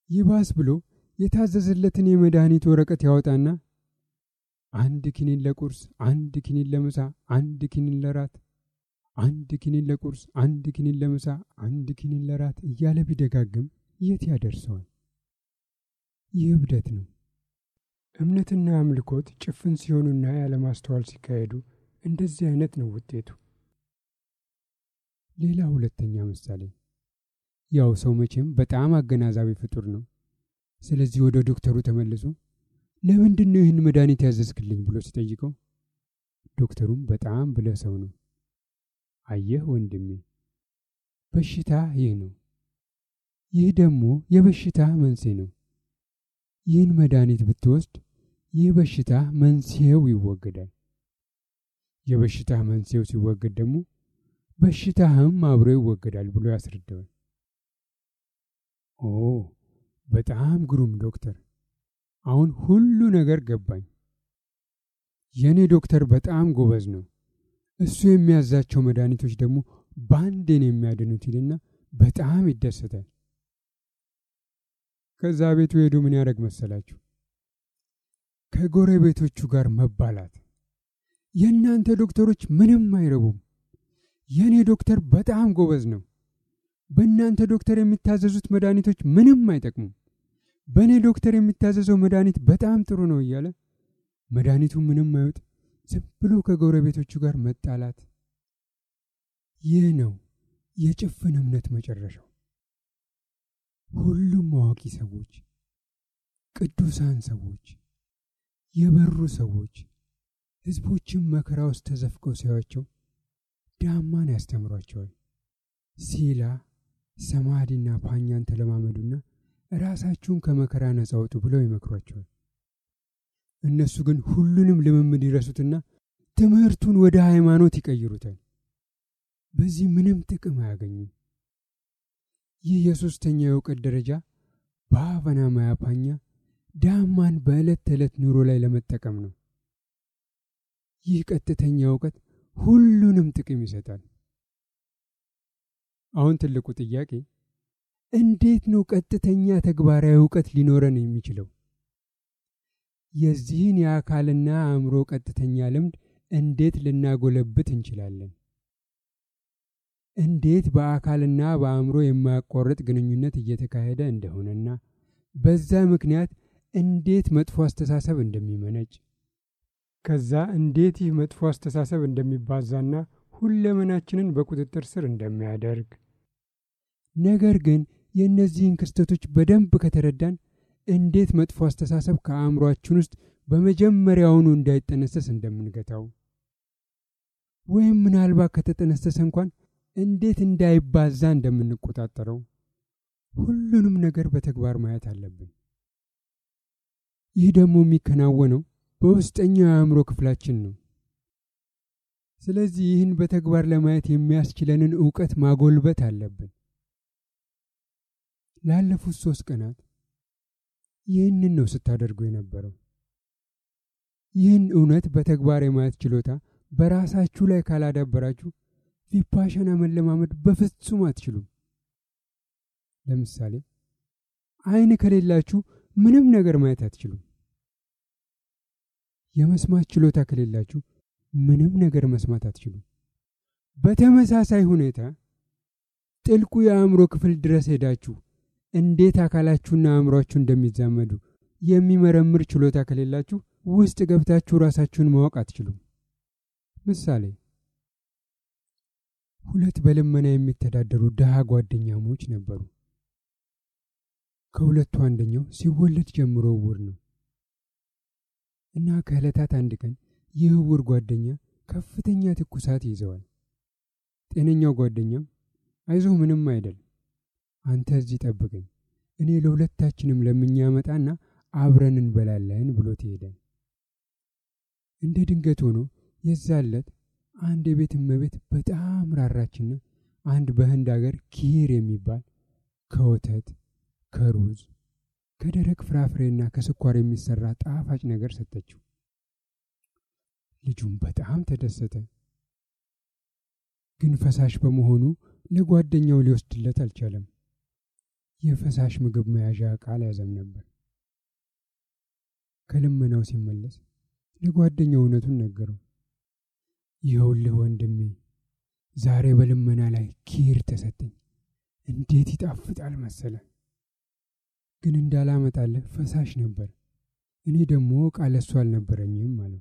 ይባስ ብሎ የታዘዘለትን የመድኃኒት ወረቀት ያወጣና አንድ ኪኒን ለቁርስ፣ አንድ ኪኒን ለምሳ፣ አንድ ኪኒን ለራት፣ አንድ ኪኒን ለቁርስ፣ አንድ ኪኒን ለምሳ፣ አንድ ኪኒን ለራት እያለ ቢደጋግም የት ያደርሰዋል? ይህ እብደት ነው። እምነትና አምልኮት ጭፍን ሲሆኑና ያለማስተዋል ሲካሄዱ እንደዚህ አይነት ነው ውጤቱ። ሌላ ሁለተኛ ምሳሌ፣ ያው ሰው መቼም በጣም አገናዛቢ ፍጡር ነው። ስለዚህ ወደ ዶክተሩ ተመልሶ ለምንድን ነው ይህን መድኃኒት ያዘዝክልኝ ብሎ ሲጠይቀው ዶክተሩም በጣም ብለህ ሰው ነው፣ አየህ ወንድሜ፣ በሽታ ይህ ነው፣ ይህ ደግሞ የበሽታ መንስኤ ነው። ይህን መድኃኒት ብትወስድ ይህ በሽታ መንስኤው ይወገዳል። የበሽታ መንስኤው ሲወገድ ደግሞ በሽታህም አብሮ ይወገዳል ብሎ ያስረዳዋል። ኦ በጣም ግሩም ዶክተር፣ አሁን ሁሉ ነገር ገባኝ። የእኔ ዶክተር በጣም ጎበዝ ነው። እሱ የሚያዛቸው መድኃኒቶች ደግሞ በአንዴን የሚያድኑት ይልና በጣም ይደሰታል። ከዛ ቤቱ ሄዶ ምን ያደረግ መሰላችሁ? ከጎረቤቶቹ ጋር መባላት። የእናንተ ዶክተሮች ምንም አይረቡም፣ የእኔ ዶክተር በጣም ጎበዝ ነው። በእናንተ ዶክተር የሚታዘዙት መድኃኒቶች ምንም አይጠቅሙም፣ በእኔ ዶክተር የሚታዘዘው መድኃኒት በጣም ጥሩ ነው እያለ መድኃኒቱ ምንም አይወጥ፣ ዝም ብሎ ከጎረቤቶቹ ጋር መጣላት። ይህ ነው የጭፍን እምነት መጨረሻው። ሁሉም አዋቂ ሰዎች፣ ቅዱሳን ሰዎች፣ የበሩ ሰዎች ሕዝቦችም መከራ ውስጥ ተዘፍቀው ሲያዩአቸው ዳማን ያስተምሯቸዋል። ሲላ ሰማዲና ፓኛን ተለማመዱና ራሳችሁን ከመከራ ነጻ አውጡ ብለው ይመክሯቸዋል። እነሱ ግን ሁሉንም ልምምድ ይረሱትና ትምህርቱን ወደ ሃይማኖት ይቀይሩታል። በዚህ ምንም ጥቅም አያገኙም። ይህ የሦስተኛ የእውቀት ደረጃ በአፈና ማያፓኛ ዳማን በዕለት ተዕለት ኑሮ ላይ ለመጠቀም ነው። ይህ ቀጥተኛ እውቀት ሁሉንም ጥቅም ይሰጣል። አሁን ትልቁ ጥያቄ እንዴት ነው ቀጥተኛ ተግባራዊ እውቀት ሊኖረን የሚችለው? የዚህን የአካልና አእምሮ ቀጥተኛ ልምድ እንዴት ልናጎለብት እንችላለን? እንዴት በአካልና በአእምሮ የማያቋርጥ ግንኙነት እየተካሄደ እንደሆነና በዛ ምክንያት እንዴት መጥፎ አስተሳሰብ እንደሚመነጭ ከዛ እንዴት ይህ መጥፎ አስተሳሰብ እንደሚባዛና ሁለመናችንን በቁጥጥር ስር እንደሚያደርግ ነገር ግን የእነዚህን ክስተቶች በደንብ ከተረዳን እንዴት መጥፎ አስተሳሰብ ከአእምሯችን ውስጥ በመጀመሪያውኑ እንዳይጠነሰስ እንደምንገታው ወይም ምናልባት ከተጠነሰሰ እንኳን እንዴት እንዳይባዛ እንደምንቆጣጠረው ሁሉንም ነገር በተግባር ማየት አለብን። ይህ ደግሞ የሚከናወነው በውስጠኛው የአእምሮ ክፍላችን ነው። ስለዚህ ይህን በተግባር ለማየት የሚያስችለንን እውቀት ማጎልበት አለብን። ላለፉት ሶስት ቀናት ይህንን ነው ስታደርጉ የነበረው። ይህን እውነት በተግባር የማየት ችሎታ በራሳችሁ ላይ ካላዳበራችሁ ቪፓሻና መለማመድ በፍጹም አትችሉም። ለምሳሌ ዓይን ከሌላችሁ ምንም ነገር ማየት አትችሉም። የመስማት ችሎታ ከሌላችሁ ምንም ነገር መስማት አትችሉም። በተመሳሳይ ሁኔታ ጥልቁ የአእምሮ ክፍል ድረስ ሄዳችሁ እንዴት አካላችሁና አእምሯችሁ እንደሚዛመዱ የሚመረምር ችሎታ ከሌላችሁ ውስጥ ገብታችሁ ራሳችሁን ማወቅ አትችሉም። ምሳሌ ሁለት በልመና የሚተዳደሩ ድሃ ጓደኛሞች ነበሩ። ከሁለቱ አንደኛው ሲወለድ ጀምሮ እውር ነው እና ከዕለታት አንድ ቀን ይህ እውር ጓደኛ ከፍተኛ ትኩሳት ይዘዋል። ጤነኛው ጓደኛም አይዞህ፣ ምንም አይደል፣ አንተ እዚህ ጠብቀኝ፣ እኔ ለሁለታችንም ለምኛመጣና አብረን እንበላለን ብሎት ይሄዳል። እንደ ድንገት ሆኖ የዛለት አንድ የቤት እመቤት በጣም ራራችና አንድ በህንድ አገር ኪር የሚባል ከወተት ከሩዝ ከደረቅ ፍራፍሬና ከስኳር የሚሰራ ጣፋጭ ነገር ሰጠችው። ልጁም በጣም ተደሰተ። ግን ፈሳሽ በመሆኑ ለጓደኛው ሊወስድለት አልቻለም። የፈሳሽ ምግብ መያዣ ዕቃ አልያዘም ነበር። ከልመናው ሲመለስ ለጓደኛው እውነቱን ነገረው። ይኸውልህ ወንድሜ፣ ዛሬ በልመና ላይ ኪር ተሰጠኝ። እንዴት ይጣፍጣል መሰለ። ግን እንዳላመጣልህ ፈሳሽ ነበር። እኔ ደግሞ ዕቃ ለሱ አልነበረኝም አለው።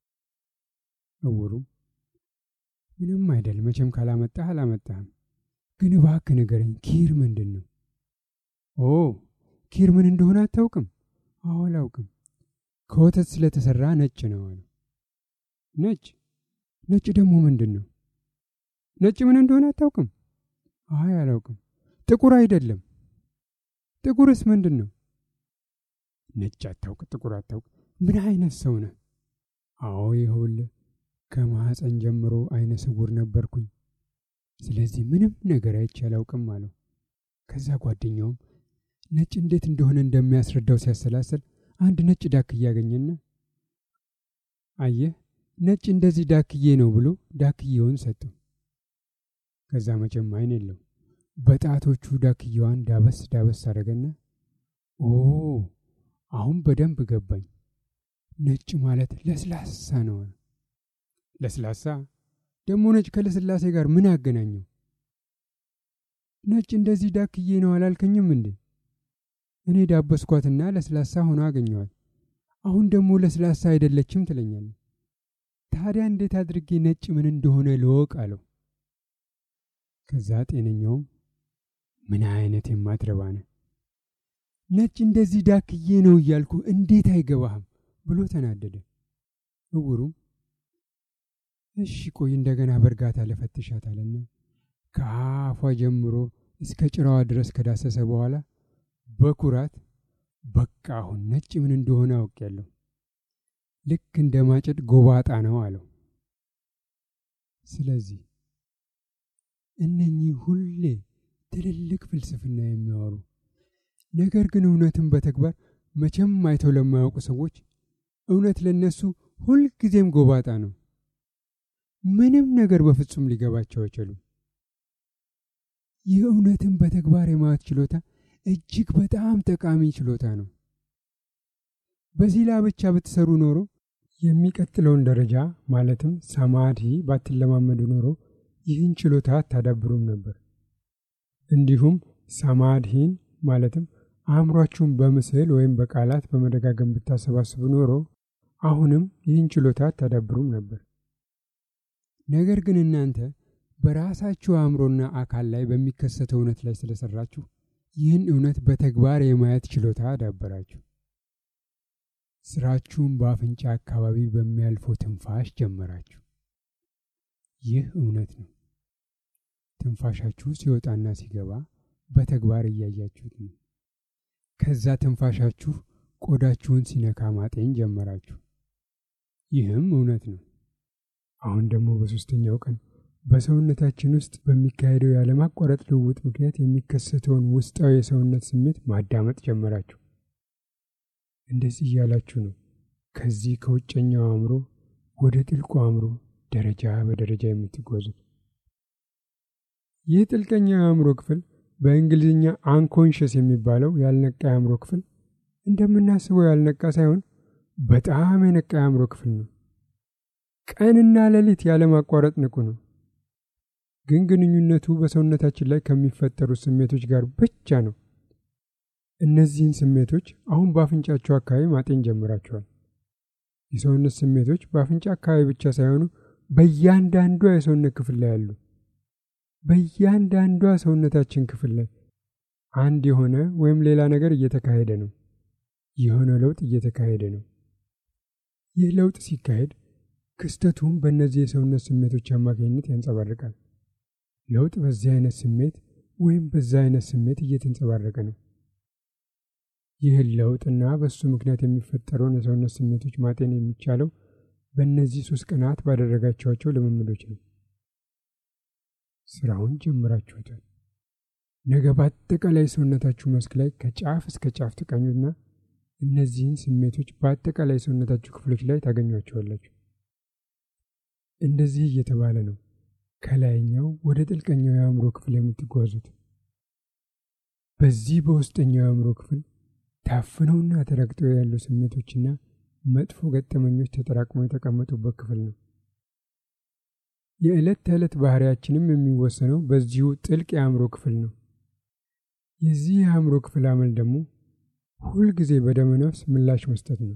እውሩም ምንም አይደል፣ መቼም ካላመጣህ አላመጣህም። ግን እባክህ ንገረኝ፣ ኪር ምንድን ነው? ኦ ኪር ምን እንደሆነ አታውቅም? አዎ አላውቅም። ከወተት ስለተሰራ ነጭ ነው አለው። ነጭ ነጭ ደግሞ ምንድን ነው? ነጭ ምን እንደሆነ አታውቅም? አይ አላውቅም። ጥቁር አይደለም። ጥቁርስ ምንድን ነው? ነጭ አታውቅ፣ ጥቁር አታውቅ። ምን አይነት ሰው ነህ? አዎ ይኸውልህ ከማኅፀን ጀምሮ አይነ ስውር ነበርኩኝ። ስለዚህ ምንም ነገር አይቼ አላውቅም አለው። ከዛ ጓደኛውም ነጭ እንዴት እንደሆነ እንደሚያስረዳው ሲያሰላሰል አንድ ነጭ ዳክዬ ያገኘና አየህ ነጭ እንደዚህ ዳክዬ ነው ብሎ ዳክዬውን ሰጠው። ከዛ መቼም አይን የለው በጣቶቹ ዳክዬዋን ዳበስ ዳበስ አደረገና ኦ አሁን በደንብ ገባኝ፣ ነጭ ማለት ለስላሳ ነው። ለስላሳ ደግሞ ነጭ ከለስላሴ ጋር ምን አገናኘው? ነጭ እንደዚህ ዳክዬ ነው አላልከኝም እንዴ? እኔ ዳበስኳትና ለስላሳ ሆኖ አገኘዋት። አሁን ደግሞ ለስላሳ አይደለችም ትለኛለህ። ታዲያ እንዴት አድርጌ ነጭ ምን እንደሆነ ልወቅ አለው። ከዛ ጤነኛውም ምን አይነት የማትረባ ነህ፣ ነጭ እንደዚህ ዳክዬ ነው እያልኩ እንዴት አይገባህም ብሎ ተናደደ። እውሩም እሺ ቆይ እንደገና በእርጋታ ለፈትሻት አለና ከአፏ ጀምሮ እስከ ጭራዋ ድረስ ከዳሰሰ በኋላ በኩራት በቃ አሁን ነጭ ምን እንደሆነ አውቄያለሁ፣ ልክ እንደ ማጨድ ጎባጣ ነው አለው። ስለዚህ እነኚህ ሁሌ ትልልቅ ፍልስፍና የሚያወሩ ነገር ግን እውነትን በተግባር መቼም አይተው ለማያውቁ ሰዎች እውነት ለነሱ ሁልጊዜም ጎባጣ ነው። ምንም ነገር በፍጹም ሊገባቸው አይችሉም። ይህ እውነትን በተግባር የማየት ችሎታ እጅግ በጣም ጠቃሚ ችሎታ ነው። በዚህ ላይ ብቻ ብትሰሩ ኖሮ የሚቀጥለውን ደረጃ ማለትም ሰማዲ ባትለማመዱ ኖሮ ይህን ችሎታ አታዳብሩም ነበር። እንዲሁም ሰማድሂን ማለትም አእምሯችሁን በምስል ወይም በቃላት በመደጋገም ብታሰባስቡ ኖሮ አሁንም ይህን ችሎታ አታዳብሩም ነበር። ነገር ግን እናንተ በራሳችሁ አእምሮና አካል ላይ በሚከሰተው እውነት ላይ ስለሰራችሁ ይህን እውነት በተግባር የማየት ችሎታ አዳበራችሁ። ስራችሁን በአፍንጫ አካባቢ በሚያልፈው ትንፋሽ ጀመራችሁ። ይህ እውነት ነው። ትንፋሻችሁ ሲወጣና ሲገባ በተግባር እያያችሁት ነው። ከዛ ትንፋሻችሁ ቆዳችሁን ሲነካ ማጤን ጀመራችሁ። ይህም እውነት ነው። አሁን ደግሞ በሦስተኛው ቀን በሰውነታችን ውስጥ በሚካሄደው ያለማቋረጥ ልውውጥ ምክንያት የሚከሰተውን ውስጣዊ የሰውነት ስሜት ማዳመጥ ጀመራችሁ። እንደዚህ እያላችሁ ነው ከዚህ ከውጨኛው አእምሮ ወደ ጥልቁ አእምሮ ደረጃ በደረጃ የምትጓዙት። ይህ ጥልቀኛው የአእምሮ ክፍል በእንግሊዝኛ አንኮንሽስ የሚባለው ያልነቃ የአእምሮ ክፍል እንደምናስበው ያልነቃ ሳይሆን በጣም የነቃ የአእምሮ ክፍል ነው። ቀንና ሌሊት ያለማቋረጥ ንቁ ነው። ግን ግንኙነቱ በሰውነታችን ላይ ከሚፈጠሩ ስሜቶች ጋር ብቻ ነው። እነዚህን ስሜቶች አሁን በአፍንጫቸው አካባቢ ማጤን ጀምራቸዋል። የሰውነት ስሜቶች በአፍንጫ አካባቢ ብቻ ሳይሆኑ በእያንዳንዷ የሰውነት ክፍል ላይ አሉ። በእያንዳንዷ ሰውነታችን ክፍል ላይ አንድ የሆነ ወይም ሌላ ነገር እየተካሄደ ነው። የሆነ ለውጥ እየተካሄደ ነው። ይህ ለውጥ ሲካሄድ ክስተቱም በእነዚህ የሰውነት ስሜቶች አማካኝነት ያንጸባርቃል። ለውጥ በዚህ አይነት ስሜት ወይም በዛ አይነት ስሜት እየተንጸባረቀ ነው። ይህን ለውጥና በሱ ምክንያት የሚፈጠረውን የሰውነት ስሜቶች ማጤን የሚቻለው በእነዚህ ሶስት ቀናት ባደረጋቸዋቸው ልምምዶች ነው። ስራውን ጀምራችሁታል። ነገ በአጠቃላይ ሰውነታችሁ መስክ ላይ ከጫፍ እስከ ጫፍ ተቃኙና እነዚህን ስሜቶች በአጠቃላይ ሰውነታችሁ ክፍሎች ላይ ታገኟቸዋላችሁ። እንደዚህ እየተባለ ነው ከላይኛው ወደ ጥልቀኛው የአእምሮ ክፍል የምትጓዙት። በዚህ በውስጠኛው የአእምሮ ክፍል ታፍነውና ተረግጠው ያሉ ስሜቶችና መጥፎ ገጠመኞች ተጠራቅመው የተቀመጡበት ክፍል ነው። የዕለት ተዕለት ባህሪያችንም የሚወሰነው በዚሁ ጥልቅ የአእምሮ ክፍል ነው። የዚህ የአእምሮ ክፍል አመል ደግሞ ሁልጊዜ በደመ ነፍስ ምላሽ መስጠት ነው።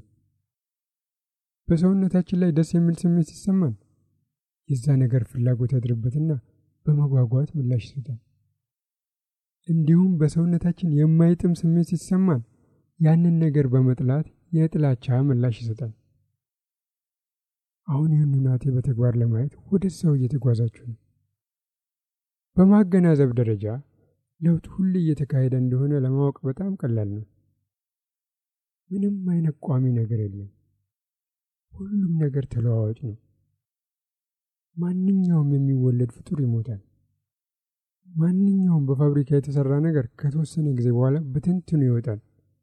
በሰውነታችን ላይ ደስ የሚል ስሜት ሲሰማን የዛ ነገር ፍላጎት ያድርበትና በመጓጓት ምላሽ ይሰጣል። እንዲሁም በሰውነታችን የማይጥም ስሜት ሲሰማን ያንን ነገር በመጥላት የጥላቻ ምላሽ ይሰጣል። አሁን ይህን ሁናቴ በተግባር ለማየት ወደ ሰው እየተጓዛችሁ ነው። በማገናዘብ ደረጃ ለውጥ ሁሌ እየተካሄደ እንደሆነ ለማወቅ በጣም ቀላል ነው። ምንም አይነት ቋሚ ነገር የለም። ሁሉም ነገር ተለዋዋጭ ነው። ማንኛውም የሚወለድ ፍጡር ይሞታል። ማንኛውም በፋብሪካ የተሰራ ነገር ከተወሰነ ጊዜ በኋላ በትንትኑ ይወጣል።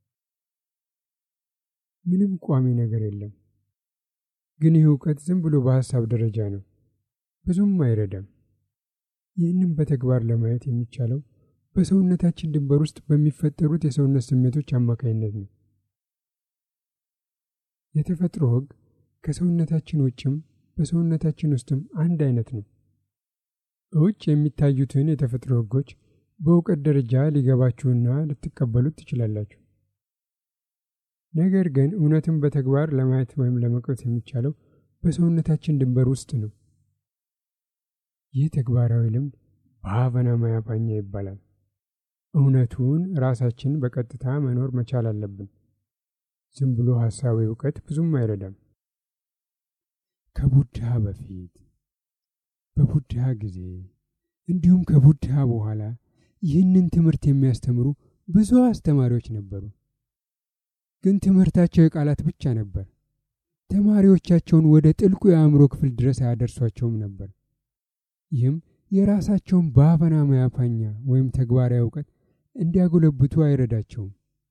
ምንም ቋሚ ነገር የለም። ግን ይህ እውቀት ዝም ብሎ በሀሳብ ደረጃ ነው፣ ብዙም አይረዳም። ይህንም በተግባር ለማየት የሚቻለው በሰውነታችን ድንበር ውስጥ በሚፈጠሩት የሰውነት ስሜቶች አማካኝነት ነው። የተፈጥሮ ሕግ ከሰውነታችን ውጭም በሰውነታችን ውስጥም አንድ አይነት ነው። ውጭ የሚታዩትን የተፈጥሮ ሕጎች በእውቀት ደረጃ ሊገባችሁና ልትቀበሉት ትችላላችሁ። ነገር ግን እውነትን በተግባር ለማየት ወይም ለመቅረት የሚቻለው በሰውነታችን ድንበር ውስጥ ነው። ይህ ተግባራዊ ልምድ በሀቨና ማያፓኛ ይባላል። እውነቱን ራሳችን በቀጥታ መኖር መቻል አለብን። ዝም ብሎ ሀሳዊ እውቀት ብዙም አይረዳም። ከቡድሃ በፊት በቡድሃ ጊዜ እንዲሁም ከቡድሃ በኋላ ይህንን ትምህርት የሚያስተምሩ ብዙ አስተማሪዎች ነበሩ። ግን ትምህርታቸው የቃላት ብቻ ነበር። ተማሪዎቻቸውን ወደ ጥልቁ የአእምሮ ክፍል ድረስ አያደርሷቸውም ነበር። ይህም የራሳቸውን በአፈና መያፋኛ ወይም ተግባራዊ እውቀት እንዲያጎለብቱ አይረዳቸውም።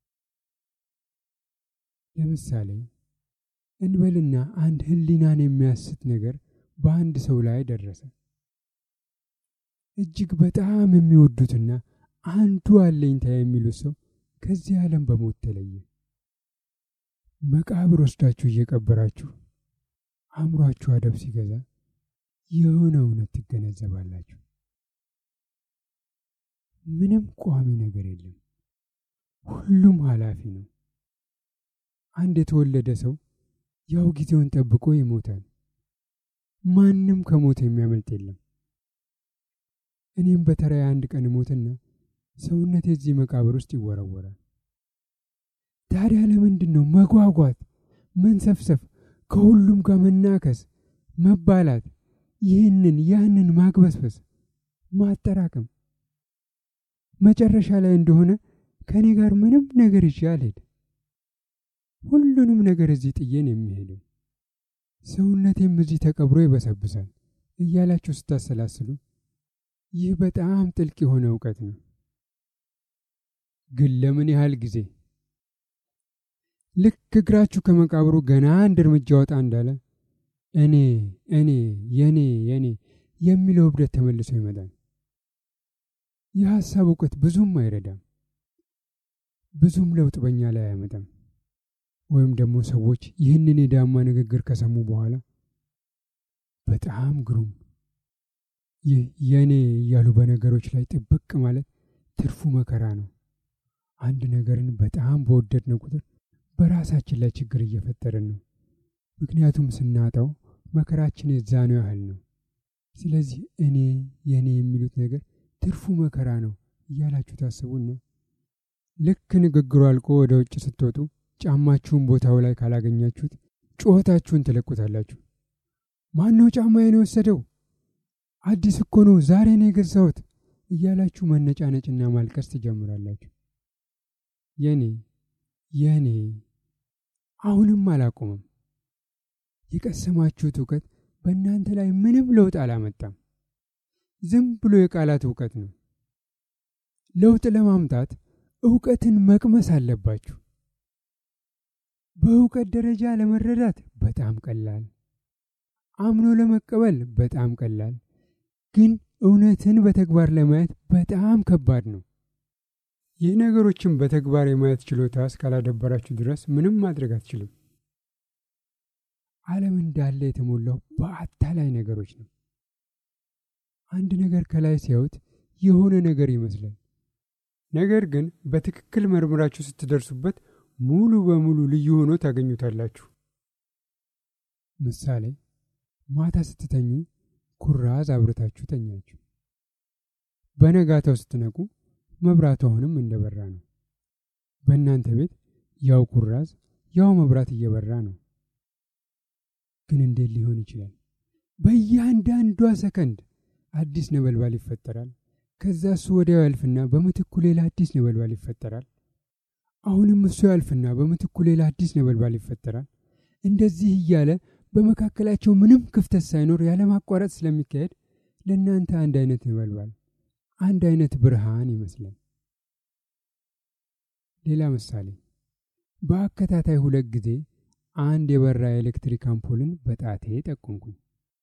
ለምሳሌ እንበልና አንድ ሕሊናን የሚያስት ነገር በአንድ ሰው ላይ ደረሰ። እጅግ በጣም የሚወዱትና አንዱ አለኝታ የሚሉት ሰው ከዚህ ዓለም በሞት ተለየ። መቃብር ወስዳችሁ እየቀበራችሁ አእምሯችሁ አደብ ሲገዛ የሆነ እውነት ትገነዘባላችሁ። ምንም ቋሚ ነገር የለም። ሁሉም ኃላፊ ነው። አንድ የተወለደ ሰው ያው ጊዜውን ጠብቆ ይሞታል። ማንም ከሞት የሚያመልጥ የለም። እኔም በተራዬ አንድ ቀን ሞትና ሰውነቴ እዚህ መቃብር ውስጥ ይወረወራል። ታዲያ ለምንድን ነው መጓጓት፣ መንሰፍሰፍ፣ ከሁሉም ጋር መናከስ፣ መባላት፣ ይህንን ያንን ማግበስበስ፣ ማጠራቀም? መጨረሻ ላይ እንደሆነ ከእኔ ጋር ምንም ነገር ይዤ አልሄድም። ሁሉንም ነገር እዚህ ጥዬን የሚሄደው ሰውነቴም እዚህ ተቀብሮ ይበሰብሳል እያላችሁ ስታሰላስሉ ይህ በጣም ጥልቅ የሆነ እውቀት ነው። ግን ለምን ያህል ጊዜ? ልክ እግራችሁ ከመቃብሩ ገና አንድ እርምጃ ወጣ እንዳለ እኔ እኔ የኔ የኔ የሚለው እብደት ተመልሶ ይመጣል። የሐሳብ እውቀት ብዙም አይረዳም፣ ብዙም ለውጥ በእኛ ላይ አያመጣም። ወይም ደግሞ ሰዎች ይህንን የዳማ ንግግር ከሰሙ በኋላ በጣም ግሩም ይህ የእኔ እያሉ በነገሮች ላይ ጥብቅ ማለት ትርፉ መከራ ነው። አንድ ነገርን በጣም በወደድነው ቁጥር በራሳችን ላይ ችግር እየፈጠርን ነው። ምክንያቱም ስናጣው መከራችን የዛኑ ያህል ነው። ስለዚህ እኔ የእኔ የሚሉት ነገር ትርፉ መከራ ነው እያላችሁ ታስቡና ልክ ንግግሩ አልቆ ወደ ውጭ ስትወጡ ጫማችሁን ቦታው ላይ ካላገኛችሁት ጩኸታችሁን ትለቁታላችሁ። ማነው ጫማዬን የወሰደው? አዲስ እኮ ነው፣ ዛሬ ነው የገዛሁት እያላችሁ መነጫነጭና ማልቀስ ትጀምራላችሁ። የኔ የኔ አሁንም አላቆመም። የቀሰማችሁት እውቀት በእናንተ ላይ ምንም ለውጥ አላመጣም። ዝም ብሎ የቃላት እውቀት ነው። ለውጥ ለማምጣት እውቀትን መቅመስ አለባችሁ። በእውቀት ደረጃ ለመረዳት በጣም ቀላል፣ አምኖ ለመቀበል በጣም ቀላል፣ ግን እውነትን በተግባር ለማየት በጣም ከባድ ነው። ይህ ነገሮችን በተግባር የማየት ችሎታ እስካላደበራችሁ ድረስ ምንም ማድረግ አትችልም። ዓለም እንዳለ የተሞላው በአታላይ ነገሮች ነው። አንድ ነገር ከላይ ሲያዩት የሆነ ነገር ይመስላል። ነገር ግን በትክክል መርምራችሁ ስትደርሱበት ሙሉ በሙሉ ልዩ ሆኖ ታገኙታላችሁ። ምሳሌ፣ ማታ ስትተኙ ኩራዝ አብርታችሁ ተኛችሁ። በነጋታው ስትነቁ መብራቱ አሁንም እንደበራ ነው። በእናንተ ቤት ያው ኩራዝ ያው መብራት እየበራ ነው። ግን እንዴት ሊሆን ይችላል? በእያንዳንዷ ሰከንድ አዲስ ነበልባል ይፈጠራል። ከዛ እሱ ወዲያው ያልፍና በምትኩ ሌላ አዲስ ነበልባል ይፈጠራል። አሁንም እሱ ያልፍና በምትኩ ሌላ አዲስ ነበልባል ይፈጠራል። እንደዚህ እያለ በመካከላቸው ምንም ክፍተት ሳይኖር ያለማቋረጥ ስለሚካሄድ ለእናንተ አንድ አይነት ነበልባል፣ አንድ አይነት ብርሃን ይመስላል። ሌላ ምሳሌ፣ በአከታታይ ሁለት ጊዜ አንድ የበራ የኤሌክትሪክ አምፖልን በጣቴ ጠቆምኩኝ።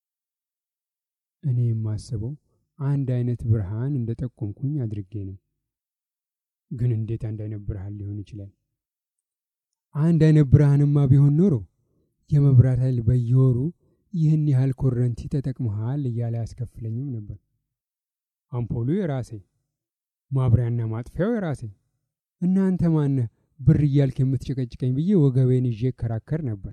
እኔ የማስበው አንድ አይነት ብርሃን እንደ ጠቆምኩኝ አድርጌ ነው። ግን እንዴት አንድ አይነት ብርሃን ሊሆን ይችላል? አንድ አይነት ብርሃንማ ቢሆን ኖሮ የመብራት ኃይል በየወሩ ይህን ያህል ኮረንቲ ተጠቅመሃል እያለ አያስከፍለኝም ነበር። አምፖሉ የራሴ፣ ማብሪያና ማጥፊያው የራሴ። እናንተ ማነህ ብር እያልክ የምትጨቀጭቀኝ ብዬ ወገቤን ይዤ እከራከር ነበር።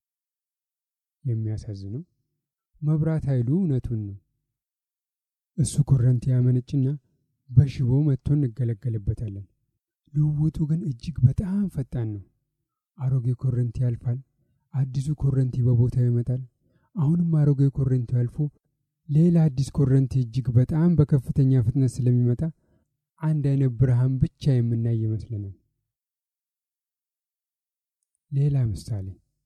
የሚያሳዝነው መብራት ኃይሉ እውነቱን ነው። እሱ ኮረንቲ ያመነጭና በሽቦ መጥቶ እንገለገልበታለን። ልውውጡ ግን እጅግ በጣም ፈጣን ነው። አሮጌ ኮረንቲ ያልፋል፣ አዲሱ ኮረንቲ በቦታው ይመጣል። አሁንም አሮጌ ኮረንቲ አልፎ ሌላ አዲስ ኮረንቲ እጅግ በጣም በከፍተኛ ፍጥነት ስለሚመጣ አንድ አይነት ብርሃን ብቻ የምናይ ይመስለናል። ሌላ ምሳሌ፣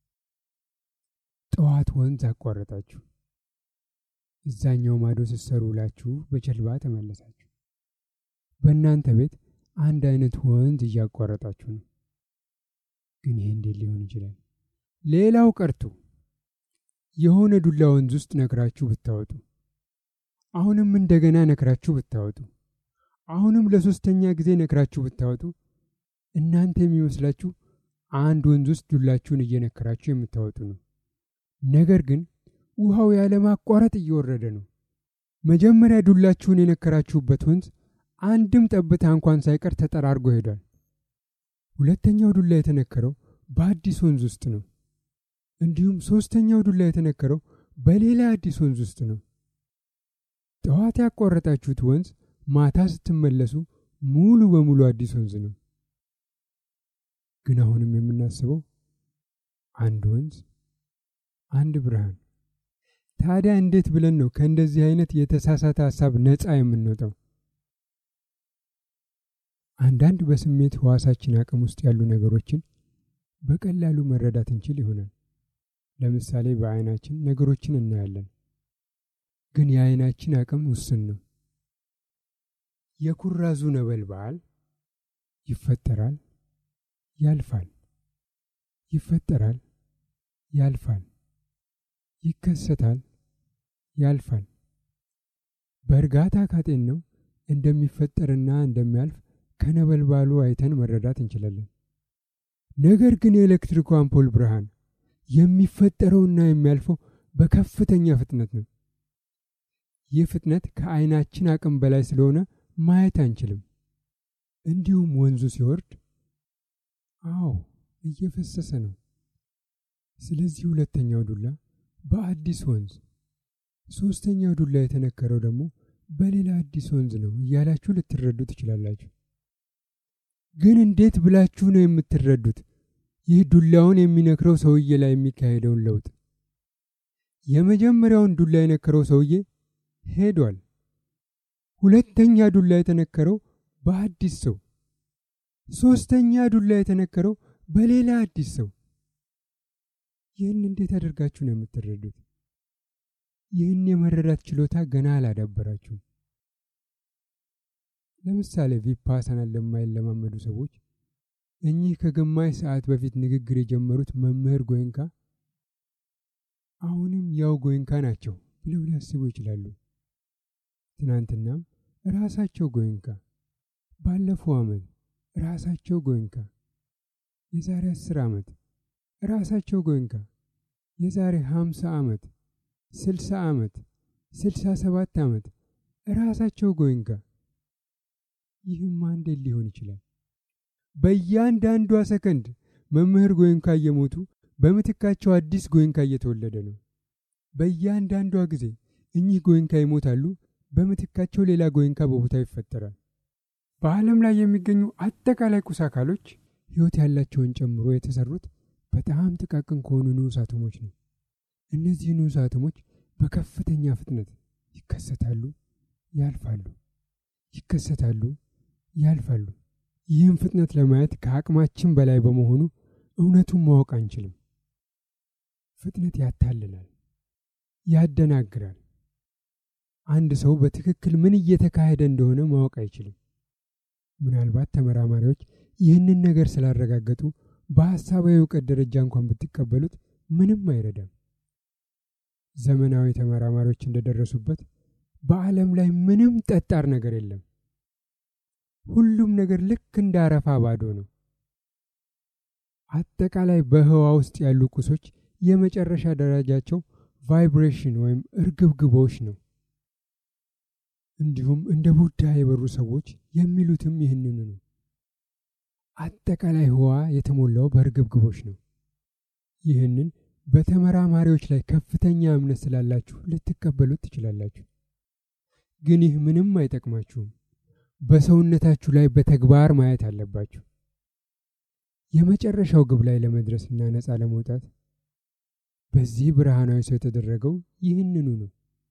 ጠዋት ወንዝ አቋረጣችሁ። እዛኛው ማዶ ስትሰሩ ውላችሁ በጀልባ ተመለሳችሁ። በእናንተ ቤት አንድ አይነት ወንዝ እያቋረጣችሁ ነው። ግን ይሄ እንዴት ሊሆን ይችላል? ሌላው ቀርቶ የሆነ ዱላ ወንዝ ውስጥ ነክራችሁ ብታወጡ፣ አሁንም እንደገና ነክራችሁ ብታወጡ፣ አሁንም ለሶስተኛ ጊዜ ነክራችሁ ብታወጡ፣ እናንተ የሚመስላችሁ አንድ ወንዝ ውስጥ ዱላችሁን እየነከራችሁ የምታወጡ ነው። ነገር ግን ውሃው ያለማቋረጥ እየወረደ ነው። መጀመሪያ ዱላችሁን የነከራችሁበት ወንዝ አንድም ጠብታ እንኳን ሳይቀር ተጠራርጎ ሄዷል። ሁለተኛው ዱላ የተነከረው በአዲስ ወንዝ ውስጥ ነው። እንዲሁም ሶስተኛው ዱላ የተነከረው በሌላ አዲስ ወንዝ ውስጥ ነው። ጠዋት ያቋረጣችሁት ወንዝ ማታ ስትመለሱ ሙሉ በሙሉ አዲስ ወንዝ ነው። ግን አሁንም የምናስበው አንድ ወንዝ፣ አንድ ብርሃን። ታዲያ እንዴት ብለን ነው ከእንደዚህ አይነት የተሳሳተ ሀሳብ ነፃ የምንወጣው? አንዳንድ በስሜት ሕዋሳችን አቅም ውስጥ ያሉ ነገሮችን በቀላሉ መረዳት እንችል ይሆናል። ለምሳሌ በዓይናችን ነገሮችን እናያለን፣ ግን የዓይናችን አቅም ውስን ነው። የኩራዙ ነበልባል ይፈጠራል፣ ያልፋል፣ ይፈጠራል፣ ያልፋል፣ ይከሰታል፣ ያልፋል። በእርጋታ ካጤነው እንደሚፈጠርና እንደሚያልፍ ከነበልባሉ አይተን መረዳት እንችላለን። ነገር ግን የኤሌክትሪኩ አምፖል ብርሃን የሚፈጠረውና የሚያልፈው በከፍተኛ ፍጥነት ነው። ይህ ፍጥነት ከዓይናችን አቅም በላይ ስለሆነ ማየት አንችልም። እንዲሁም ወንዙ ሲወርድ፣ አዎ እየፈሰሰ ነው። ስለዚህ ሁለተኛው ዱላ በአዲስ ወንዝ፣ ሶስተኛው ዱላ የተነከረው ደግሞ በሌላ አዲስ ወንዝ ነው እያላችሁ ልትረዱ ትችላላችሁ። ግን እንዴት ብላችሁ ነው የምትረዱት ይህ ዱላውን የሚነክረው ሰውዬ ላይ የሚካሄደውን ለውጥ? የመጀመሪያውን ዱላ የነከረው ሰውዬ ሄዷል። ሁለተኛ ዱላ የተነከረው በአዲስ ሰው፣ ሶስተኛ ዱላ የተነከረው በሌላ አዲስ ሰው። ይህን እንዴት አድርጋችሁ ነው የምትረዱት? ይህን የመረዳት ችሎታ ገና አላዳበራችሁም። ለምሳሌ ቪፓሳናን ለማይለማመዱ ሰዎች እኚህ ከግማሽ ሰዓት በፊት ንግግር የጀመሩት መምህር ጎይንካ አሁንም ያው ጎይንካ ናቸው ብለው ሊያስቡ ይችላሉ። ትናንትናም ራሳቸው ጎይንካ፣ ባለፈው ዓመት፣ ራሳቸው ጎንካ የዛሬ አስር ዓመት ራሳቸው ጎንካ የዛሬ ሀምሳ ዓመት ስልሳ ዓመት ስልሳ ሰባት ዓመት ራሳቸው ጎንካ ይህም እንዴት ሊሆን ይችላል? በእያንዳንዷ ሰከንድ መምህር ጎይንካ እየሞቱ በምትካቸው አዲስ ጎይንካ እየተወለደ ነው። በእያንዳንዷ ጊዜ እኚህ ጎይንካ ይሞታሉ፣ በምትካቸው ሌላ ጎይንካ በቦታ ይፈጠራል። በዓለም ላይ የሚገኙ አጠቃላይ ቁስ አካሎች ሕይወት ያላቸውን ጨምሮ የተሰሩት በጣም ጥቃቅን ከሆኑ ንዑስ አቶሞች ነው። እነዚህ ንዑስ አቶሞች በከፍተኛ ፍጥነት ይከሰታሉ፣ ያልፋሉ፣ ይከሰታሉ፣ ያልፋሉ። ይህም ፍጥነት ለማየት ከአቅማችን በላይ በመሆኑ እውነቱን ማወቅ አንችልም። ፍጥነት ያታልላል፣ ያደናግራል። አንድ ሰው በትክክል ምን እየተካሄደ እንደሆነ ማወቅ አይችልም። ምናልባት ተመራማሪዎች ይህንን ነገር ስላረጋገጡ በሐሳባዊ እውቀት ደረጃ እንኳን ብትቀበሉት ምንም አይረዳም። ዘመናዊ ተመራማሪዎች እንደደረሱበት በዓለም ላይ ምንም ጠጣር ነገር የለም። ሁሉም ነገር ልክ እንደ አረፋ ባዶ ነው። አጠቃላይ በህዋ ውስጥ ያሉ ቁሶች የመጨረሻ ደረጃቸው ቫይብሬሽን ወይም እርግብግቦች ነው። እንዲሁም እንደ ቡዳ የበሩ ሰዎች የሚሉትም ይህንኑ ነው። አጠቃላይ ህዋ የተሞላው በእርግብግቦች ነው። ይህንን በተመራማሪዎች ላይ ከፍተኛ እምነት ስላላችሁ ልትቀበሉት ትችላላችሁ። ግን ይህ ምንም አይጠቅማችሁም። በሰውነታችሁ ላይ በተግባር ማየት አለባችሁ። የመጨረሻው ግብ ላይ ለመድረስና ነፃ ለመውጣት በዚህ ብርሃናዊ ሰው የተደረገው ይህንኑ ነው።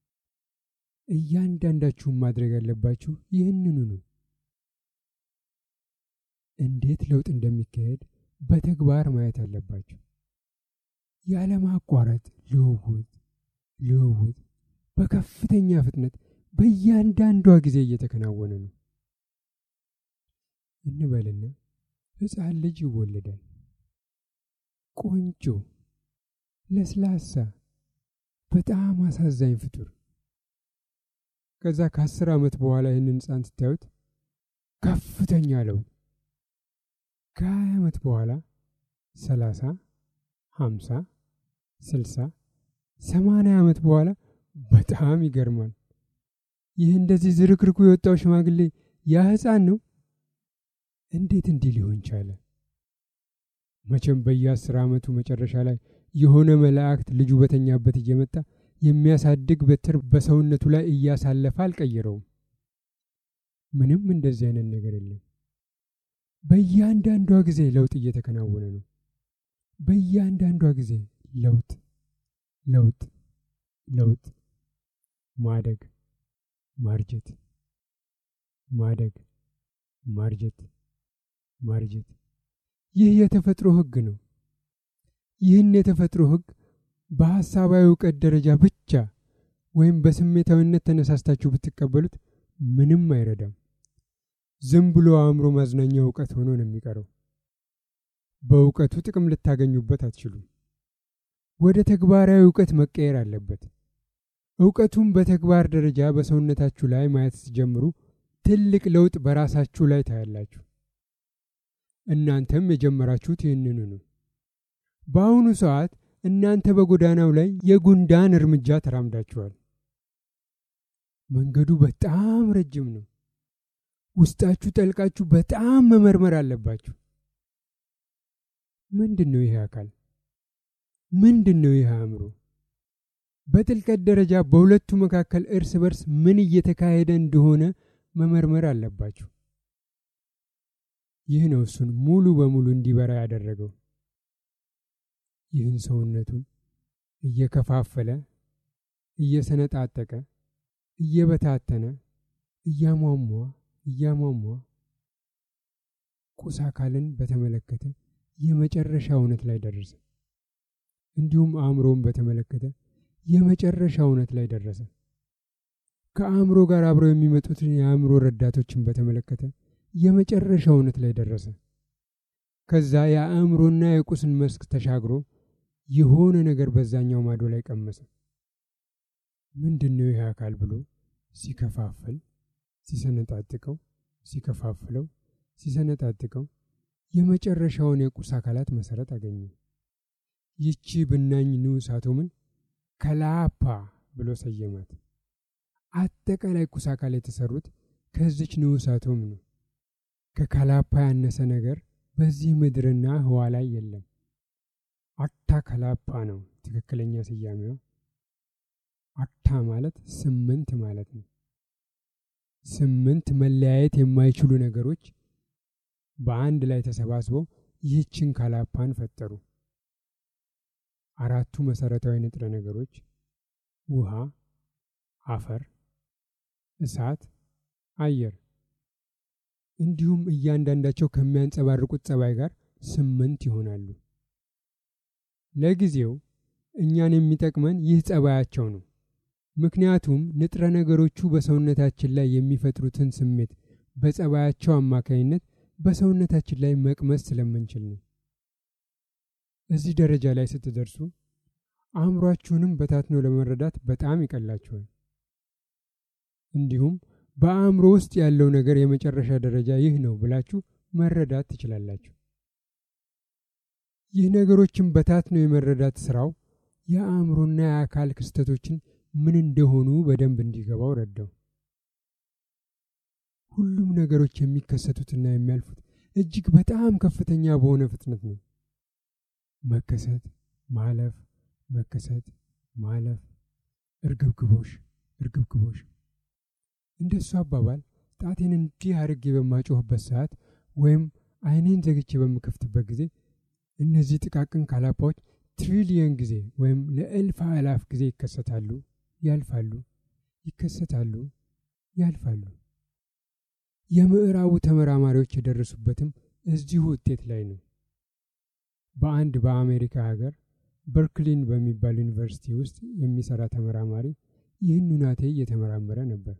እያንዳንዳችሁም ማድረግ ያለባችሁ ይህንኑ ነው። እንዴት ለውጥ እንደሚካሄድ በተግባር ማየት አለባችሁ። ያለማቋረጥ ልውውጥ ልውውጥ በከፍተኛ ፍጥነት በእያንዳንዷ ጊዜ እየተከናወነ ነው። እንበልና ሕፃን ልጅ ይወለዳል። ቆንጆ፣ ለስላሳ፣ በጣም አሳዛኝ ፍጡር። ከዛ ከአስር ዓመት በኋላ ይህንን ሕፃን ስታዩት ከፍተኛ ለውጥ፣ ከሀያ ዓመት በኋላ ሰላሳ ሀምሳ ስልሳ ሰማንያ ዓመት በኋላ በጣም ይገርማል። ይህ እንደዚህ ዝርክርኩ የወጣው ሽማግሌ ያ ሕፃን ነው። እንዴት እንዲህ ሊሆን ቻለ? መቼም በየአስር ዓመቱ መጨረሻ ላይ የሆነ መላእክት ልጁ በተኛበት እየመጣ የሚያሳድግ በትር በሰውነቱ ላይ እያሳለፈ አልቀየረውም። ምንም እንደዚህ አይነት ነገር የለም። በእያንዳንዷ ጊዜ ለውጥ እየተከናወነ ነው። በእያንዳንዷ ጊዜ ለውጥ ለውጥ ለውጥ፣ ማደግ፣ ማርጀት፣ ማደግ፣ ማርጀት፣ ማርጀት። ይህ የተፈጥሮ ሕግ ነው። ይህን የተፈጥሮ ሕግ በሐሳባዊ እውቀት ደረጃ ብቻ ወይም በስሜታዊነት ተነሳስታችሁ ብትቀበሉት ምንም አይረዳም። ዝም ብሎ አእምሮ ማዝናኛ እውቀት ሆኖ ነው የሚቀረው። በእውቀቱ ጥቅም ልታገኙበት አትችሉም። ወደ ተግባራዊ እውቀት መቀየር አለበት። እውቀቱን በተግባር ደረጃ በሰውነታችሁ ላይ ማየት ስትጀምሩ ትልቅ ለውጥ በራሳችሁ ላይ ታያላችሁ። እናንተም የጀመራችሁት ይህንኑ ነው። በአሁኑ ሰዓት እናንተ በጎዳናው ላይ የጉንዳን እርምጃ ተራምዳችኋል። መንገዱ በጣም ረጅም ነው። ውስጣችሁ ጠልቃችሁ በጣም መመርመር አለባችሁ። ምንድን ነው ይሄ አካል? ምንድን ነው ይህ አእምሮ? በጥልቀት ደረጃ በሁለቱ መካከል እርስ በርስ ምን እየተካሄደ እንደሆነ መመርመር አለባችሁ። ይህ ነው እሱን ሙሉ በሙሉ እንዲበራ ያደረገው። ይህን ሰውነቱን እየከፋፈለ እየሰነጣጠቀ እየበታተነ እያሟሟ እያሟሟ ቁስ አካልን በተመለከተ የመጨረሻ እውነት ላይ ደረሰ። እንዲሁም አእምሮውን በተመለከተ የመጨረሻ እውነት ላይ ደረሰ። ከአእምሮ ጋር አብረው የሚመጡትን የአእምሮ ረዳቶችን በተመለከተ የመጨረሻ እውነት ላይ ደረሰ። ከዛ የአእምሮና የቁስን መስክ ተሻግሮ የሆነ ነገር በዛኛው ማዶ ላይ ቀመሰ። ምንድን ነው ይህ አካል ብሎ ሲከፋፍል፣ ሲሰነጣጥቀው፣ ሲከፋፍለው፣ ሲሰነጣጥቀው የመጨረሻውን የቁስ አካላት መሰረት አገኘ። ይቺ ብናኝ ንዑስ አቶምን ከላፓ ብሎ ሰየማት። አጠቃላይ ቁስ አካል የተሰሩት ከዚች ንዑስ አቶም ነው። ከካላፓ ያነሰ ነገር በዚህ ምድርና ህዋ ላይ የለም። አታ ከላፓ ነው ትክክለኛ ስያሜዋ። አታ ማለት ስምንት ማለት ነው። ስምንት መለያየት የማይችሉ ነገሮች በአንድ ላይ ተሰባስበው ይህችን ካላፓን ፈጠሩ። አራቱ መሰረታዊ ንጥረ ነገሮች ውሃ፣ አፈር፣ እሳት፣ አየር እንዲሁም እያንዳንዳቸው ከሚያንጸባርቁት ጸባይ ጋር ስምንት ይሆናሉ። ለጊዜው እኛን የሚጠቅመን ይህ ጸባያቸው ነው። ምክንያቱም ንጥረ ነገሮቹ በሰውነታችን ላይ የሚፈጥሩትን ስሜት በጸባያቸው አማካኝነት በሰውነታችን ላይ መቅመስ ስለምንችል ነው። እዚህ ደረጃ ላይ ስትደርሱ አእምሯችሁንም በታትኖ ለመረዳት በጣም ይቀላችኋል። እንዲሁም በአእምሮ ውስጥ ያለው ነገር የመጨረሻ ደረጃ ይህ ነው ብላችሁ መረዳት ትችላላችሁ። ይህ ነገሮችን በታትኖ የመረዳት ስራው የአእምሮና የአካል ክስተቶችን ምን እንደሆኑ በደንብ እንዲገባው ረዳው። ሁሉም ነገሮች የሚከሰቱትና የሚያልፉት እጅግ በጣም ከፍተኛ በሆነ ፍጥነት ነው። መከሰት፣ ማለፍ፣ መከሰት፣ ማለፍ፣ እርግብግቦሽ፣ እርግብግቦሽ። እንደሱ አባባል ጣቴን እንዲህ አድርጌ በማጮህበት ሰዓት ወይም አይኔን ዘግቼ በምከፍትበት ጊዜ እነዚህ ጥቃቅን ካላፓዎች ትሪሊየን ጊዜ ወይም ለእልፍ አላፍ ጊዜ ይከሰታሉ፣ ያልፋሉ፣ ይከሰታሉ፣ ያልፋሉ። የምዕራቡ ተመራማሪዎች የደረሱበትም እዚሁ ውጤት ላይ ነው። በአንድ በአሜሪካ ሀገር በርክሊን በሚባል ዩኒቨርሲቲ ውስጥ የሚሰራ ተመራማሪ ይህን ሁናቴ እየተመራመረ ነበር።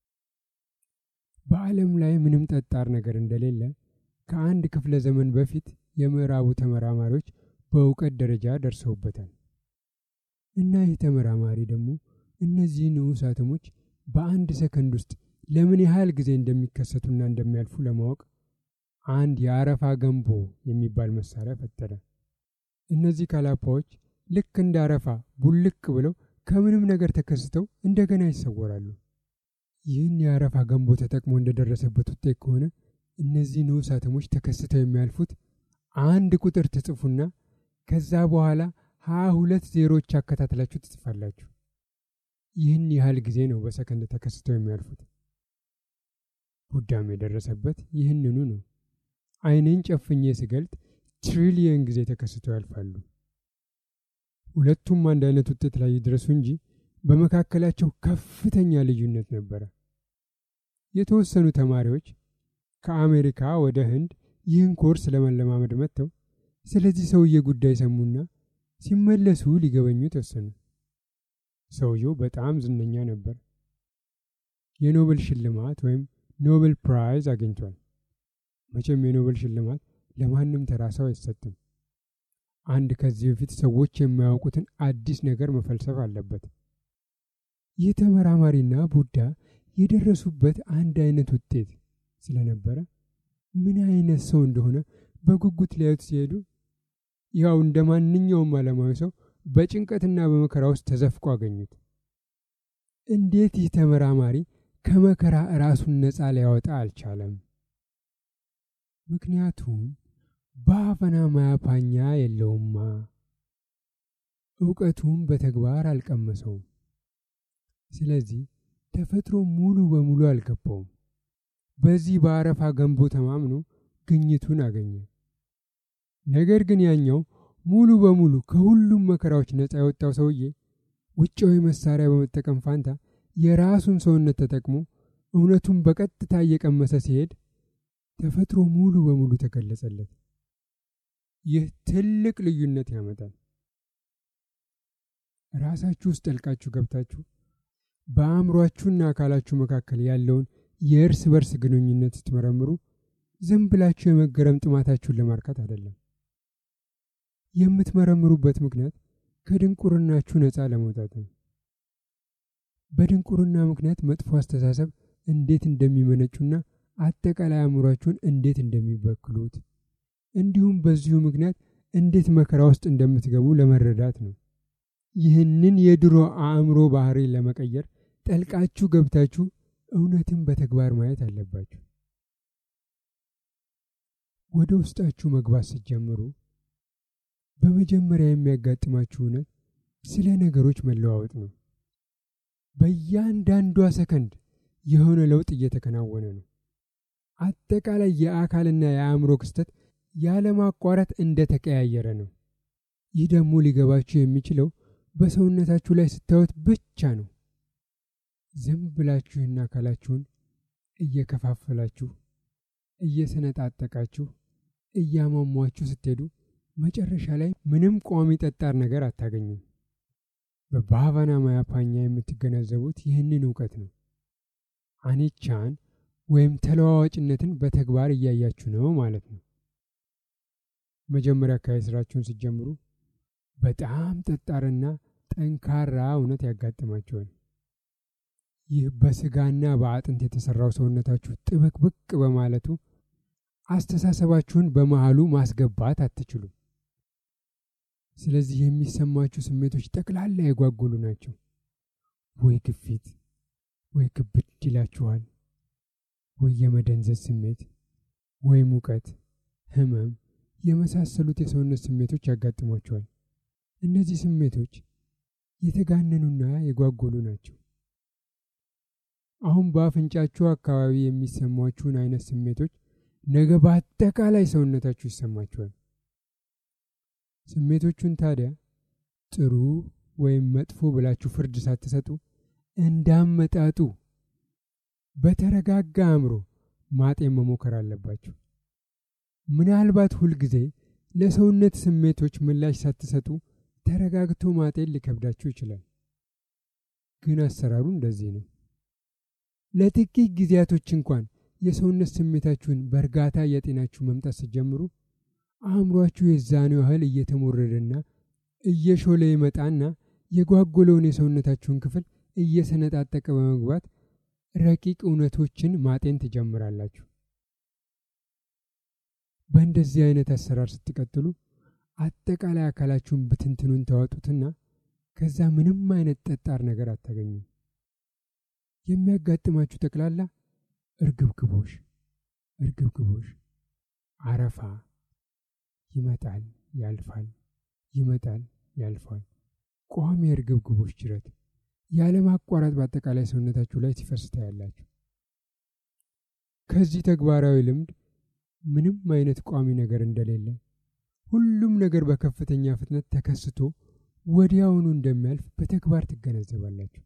በዓለም ላይ ምንም ጠጣር ነገር እንደሌለ ከአንድ ክፍለ ዘመን በፊት የምዕራቡ ተመራማሪዎች በእውቀት ደረጃ ደርሰውበታል። እና ይህ ተመራማሪ ደግሞ እነዚህ ንዑስ አተሞች በአንድ ሰከንድ ውስጥ ለምን ያህል ጊዜ እንደሚከሰቱና እንደሚያልፉ ለማወቅ አንድ የአረፋ ገንቦ የሚባል መሳሪያ ፈጠረ። እነዚህ ካላፓዎች ልክ እንደ አረፋ ቡልቅ ብለው ከምንም ነገር ተከስተው እንደገና ይሰወራሉ። ይህን የአረፋ ገንቦ ተጠቅሞ እንደደረሰበት ውጤት ከሆነ እነዚህ ንዑስ አተሞች ተከስተው የሚያልፉት አንድ ቁጥር ትጽፉና ከዛ በኋላ ሀያ ሁለት ዜሮዎች አከታትላችሁ ትጽፋላችሁ። ይህን ያህል ጊዜ ነው በሰከንድ ተከስተው የሚያልፉት። ቡዳም የደረሰበት ይህንኑ ነው። አይኔን ጨፍኜ ስገልጥ ትሪሊየን ጊዜ ተከስተው ያልፋሉ። ሁለቱም አንድ አይነት ውጤት ላይ ይድረሱ እንጂ በመካከላቸው ከፍተኛ ልዩነት ነበረ። የተወሰኑ ተማሪዎች ከአሜሪካ ወደ ህንድ ይህን ኮርስ ለመለማመድ መጥተው ስለዚህ ሰውዬ ጉዳይ ሰሙና ሲመለሱ ሊገበኙት ወሰኑ። ሰውየው በጣም ዝነኛ ነበር። የኖቤል ሽልማት ወይም ኖቤል ፕራይዝ አግኝቷል። መቼም የኖቤል ሽልማት ለማንም ተራ ሰው አይሰጥም። አንድ ከዚህ በፊት ሰዎች የማያውቁትን አዲስ ነገር መፈልሰፍ አለበት። ይህ ተመራማሪና ቡዳ የደረሱበት አንድ አይነት ውጤት ስለነበረ ምን አይነት ሰው እንደሆነ በጉጉት ሊያዩት ሲሄዱ ያው እንደ ማንኛውም ዓለማዊ ሰው በጭንቀትና በመከራ ውስጥ ተዘፍቆ አገኙት። እንዴት ይህ ተመራማሪ ከመከራ ራሱን ነፃ ሊያወጣ አልቻለም? ምክንያቱም በአፈና ማያፓኛ የለውማ። እውቀቱም በተግባር አልቀመሰውም። ስለዚህ ተፈጥሮ ሙሉ በሙሉ አልገባውም። በዚህ በአረፋ ገንቦ ተማምኖ ግኝቱን አገኘ። ነገር ግን ያኛው ሙሉ በሙሉ ከሁሉም መከራዎች ነፃ የወጣው ሰውዬ ውጫዊ መሳሪያ በመጠቀም ፋንታ የራሱን ሰውነት ተጠቅሞ እውነቱን በቀጥታ እየቀመሰ ሲሄድ ተፈጥሮ ሙሉ በሙሉ ተገለጸለት። ይህ ትልቅ ልዩነት ያመጣል። ራሳችሁ ውስጥ ጠልቃችሁ ገብታችሁ በአእምሯችሁና አካላችሁ መካከል ያለውን የእርስ በርስ ግንኙነት ስትመረምሩ ዝም ብላችሁ የመገረም ጥማታችሁን ለማርካት አይደለም። የምትመረምሩበት ምክንያት ከድንቁርናችሁ ነፃ ለመውጣት ነው። በድንቁርና ምክንያት መጥፎ አስተሳሰብ እንዴት እንደሚመነጩና አጠቃላይ አእምሯችሁን እንዴት እንደሚበክሉት እንዲሁም በዚሁ ምክንያት እንዴት መከራ ውስጥ እንደምትገቡ ለመረዳት ነው። ይህንን የድሮ አእምሮ ባህሪ ለመቀየር ጠልቃችሁ ገብታችሁ እውነትን በተግባር ማየት አለባችሁ። ወደ ውስጣችሁ መግባት ስትጀምሩ በመጀመሪያ የሚያጋጥማችሁ እውነት ስለ ነገሮች መለዋወጥ ነው። በእያንዳንዷ ሰከንድ የሆነ ለውጥ እየተከናወነ ነው። አጠቃላይ የአካልና የአእምሮ ክስተት ያለማቋረጥ እንደተቀያየረ ነው። ይህ ደግሞ ሊገባችሁ የሚችለው በሰውነታችሁ ላይ ስታዩት ብቻ ነው። ዝም ብላችሁና አካላችሁን እየከፋፈላችሁ እየሰነጣጠቃችሁ እያሟሟችሁ ስትሄዱ መጨረሻ ላይ ምንም ቋሚ ጠጣር ነገር አታገኙም። በባቫና ማያፓኛ የምትገነዘቡት ይህንን እውቀት ነው። አኒቻን ወይም ተለዋዋጭነትን በተግባር እያያችሁ ነው ማለት ነው። መጀመሪያ አካባቢ ስራችሁን ስትጀምሩ በጣም ጠጣርና ጠንካራ እውነት ያጋጥማቸዋል። ይህ በስጋና በአጥንት የተሰራው ሰውነታችሁ ጥብቅብቅ በማለቱ አስተሳሰባችሁን በመሃሉ ማስገባት አትችሉም። ስለዚህ የሚሰማችሁ ስሜቶች ጠቅላላ የጓጉሉ ናቸው። ወይ ግፊት፣ ወይ ክብድ ይላችኋል፣ ወይ የመደንዘዝ ስሜት፣ ወይ ሙቀት፣ ህመም የመሳሰሉት የሰውነት ስሜቶች ያጋጥሟቸዋል። እነዚህ ስሜቶች የተጋነኑና የጓጎሉ ናቸው። አሁን በአፍንጫችሁ አካባቢ የሚሰሟችሁን አይነት ስሜቶች ነገ በአጠቃላይ ሰውነታችሁ ይሰማችኋል። ስሜቶቹን ታዲያ ጥሩ ወይም መጥፎ ብላችሁ ፍርድ ሳትሰጡ እንዳመጣጡ በተረጋጋ አእምሮ ማጤን መሞከር አለባችሁ። ምናልባት ሁልጊዜ ለሰውነት ስሜቶች ምላሽ ሳትሰጡ ተረጋግቶ ማጤን ሊከብዳችሁ ይችላል። ግን አሰራሩ እንደዚህ ነው። ለጥቂት ጊዜያቶች እንኳን የሰውነት ስሜታችሁን በእርጋታ እያጤናችሁ መምጣት ስትጀምሩ አእምሯችሁ የዛኑ ያህል እየተሞረደና እየሾለ ይመጣና የጓጎለውን የሰውነታችሁን ክፍል እየሰነጣጠቀ በመግባት ረቂቅ እውነቶችን ማጤን ትጀምራላችሁ። በእንደዚህ አይነት አሰራር ስትቀጥሉ አጠቃላይ አካላችሁን ብትንትኑን ታወጡትና ከዛ ምንም አይነት ጠጣር ነገር አታገኙም። የሚያጋጥማችሁ ጠቅላላ እርግብግቦሽ እርግብግቦሽ፣ አረፋ ይመጣል ያልፋል፣ ይመጣል ያልፋል። ቋሚ እርግብግቦች ጅረት ያለማቋረጥ በአጠቃላይ ሰውነታችሁ ላይ ሲፈስ ታያላችሁ። ከዚህ ተግባራዊ ልምድ ምንም አይነት ቋሚ ነገር እንደሌለ፣ ሁሉም ነገር በከፍተኛ ፍጥነት ተከስቶ ወዲያውኑ እንደሚያልፍ በተግባር ትገነዘባላችሁ።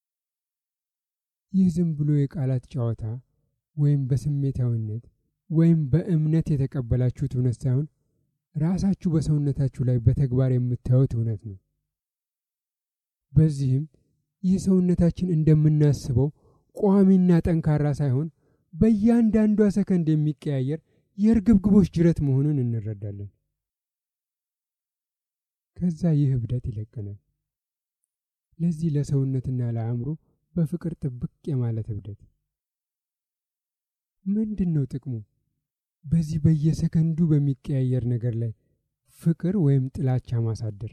ይህ ዝም ብሎ የቃላት ጨዋታ ወይም በስሜታዊነት ወይም በእምነት የተቀበላችሁት እውነት ሳይሆን ራሳችሁ በሰውነታችሁ ላይ በተግባር የምታዩት እውነት ነው። በዚህም ይህ ሰውነታችን እንደምናስበው ቋሚና ጠንካራ ሳይሆን በእያንዳንዷ ሰከንድ የሚቀያየር የእርግብግቦች ጅረት መሆኑን እንረዳለን። ከዛ ይህ እብደት ይለቀናል። ለዚህ ለሰውነትና ለአእምሮ በፍቅር ጥብቅ የማለት እብደት ምንድን ነው ጥቅሙ? በዚህ በየሰከንዱ በሚቀያየር ነገር ላይ ፍቅር ወይም ጥላቻ ማሳደር።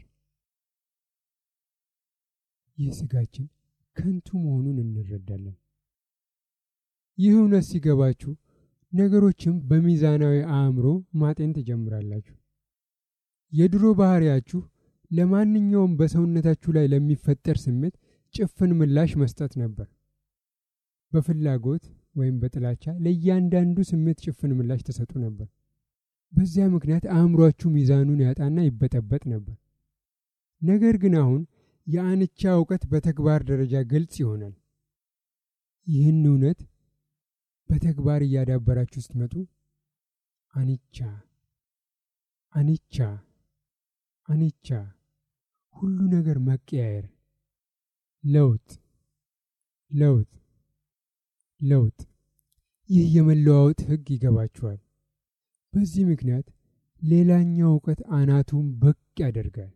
ይህ ስጋችን ከንቱ መሆኑን እንረዳለን። ይህ እውነት ሲገባችሁ ነገሮችም በሚዛናዊ አእምሮ ማጤን ትጀምራላችሁ። የድሮ ባህሪያችሁ ለማንኛውም በሰውነታችሁ ላይ ለሚፈጠር ስሜት ጭፍን ምላሽ መስጠት ነበር። በፍላጎት ወይም በጥላቻ ለእያንዳንዱ ስሜት ጭፍን ምላሽ ተሰጡ ነበር። በዚያ ምክንያት አእምሯችሁ ሚዛኑን ያጣና ይበጠበጥ ነበር። ነገር ግን አሁን የአንቻ እውቀት በተግባር ደረጃ ግልጽ ይሆናል። ይህን እውነት በተግባር እያዳበራችሁ ስትመጡ አኒቻ አኒቻ አኒቻ ሁሉ ነገር መቀያየር፣ ለውጥ ለውጥ ለውጥ ይህ የመለዋወጥ ሕግ ይገባችኋል። በዚህ ምክንያት ሌላኛው እውቀት አናቱን ብቅ ያደርጋል።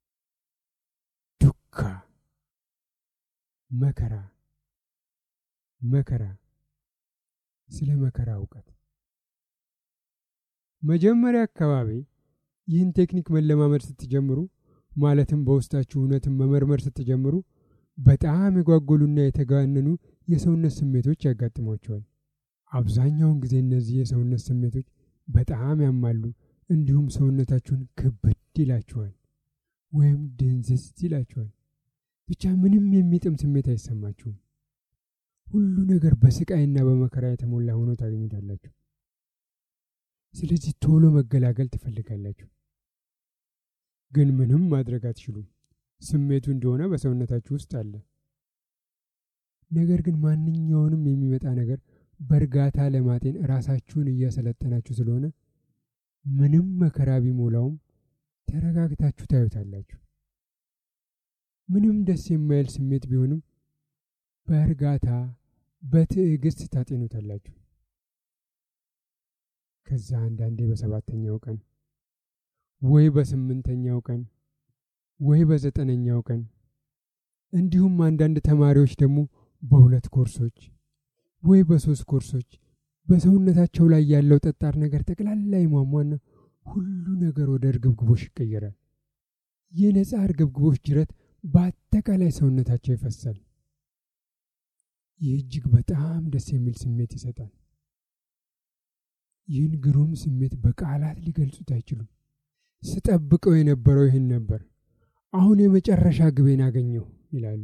ዱካ መከራ መከራ ስለ መከራ እውቀት። መጀመሪያ አካባቢ ይህን ቴክኒክ መለማመድ ስትጀምሩ ማለትም በውስጣችሁ እውነትን መመርመር ስትጀምሩ በጣም የጓጎሉና የተጋነኑ የሰውነት ስሜቶች ያጋጥሟቸዋል። አብዛኛውን ጊዜ እነዚህ የሰውነት ስሜቶች በጣም ያማሉ፣ እንዲሁም ሰውነታችሁን ክብድ ይላችኋል ወይም ድንዝዝ ይላችኋል። ብቻ ምንም የሚጥም ስሜት አይሰማችሁም። ሁሉ ነገር በስቃይና በመከራ የተሞላ ሆኖ ታገኙታላችሁ። ስለዚህ ቶሎ መገላገል ትፈልጋላችሁ፣ ግን ምንም ማድረግ አትችሉም። ስሜቱ እንደሆነ በሰውነታችሁ ውስጥ አለ። ነገር ግን ማንኛውንም የሚመጣ ነገር በእርጋታ ለማጤን ራሳችሁን እያሰለጠናችሁ ስለሆነ ምንም መከራ ቢሞላውም ተረጋግታችሁ ታዩታላችሁ። ምንም ደስ የማይል ስሜት ቢሆንም በእርጋታ በትዕግስት ታጤኑታላችሁ። ከዛ አንዳንዴ በሰባተኛው ቀን ወይ በስምንተኛው ቀን ወይ በዘጠነኛው ቀን እንዲሁም አንዳንድ ተማሪዎች ደግሞ በሁለት ኮርሶች ወይ በሶስት ኮርሶች በሰውነታቸው ላይ ያለው ጠጣር ነገር ጠቅላላ ይሟሟና ሁሉ ነገር ወደ እርግብግቦሽ ይቀየራል። የነፃ እርግብግቦሽ ጅረት በአጠቃላይ ሰውነታቸው ይፈሳል። ይህ እጅግ በጣም ደስ የሚል ስሜት ይሰጣል። ይህን ግሩም ስሜት በቃላት ሊገልጹት አይችሉም። ስጠብቀው የነበረው ይህን ነበር፣ አሁን የመጨረሻ ግቤን አገኘሁ ይላሉ።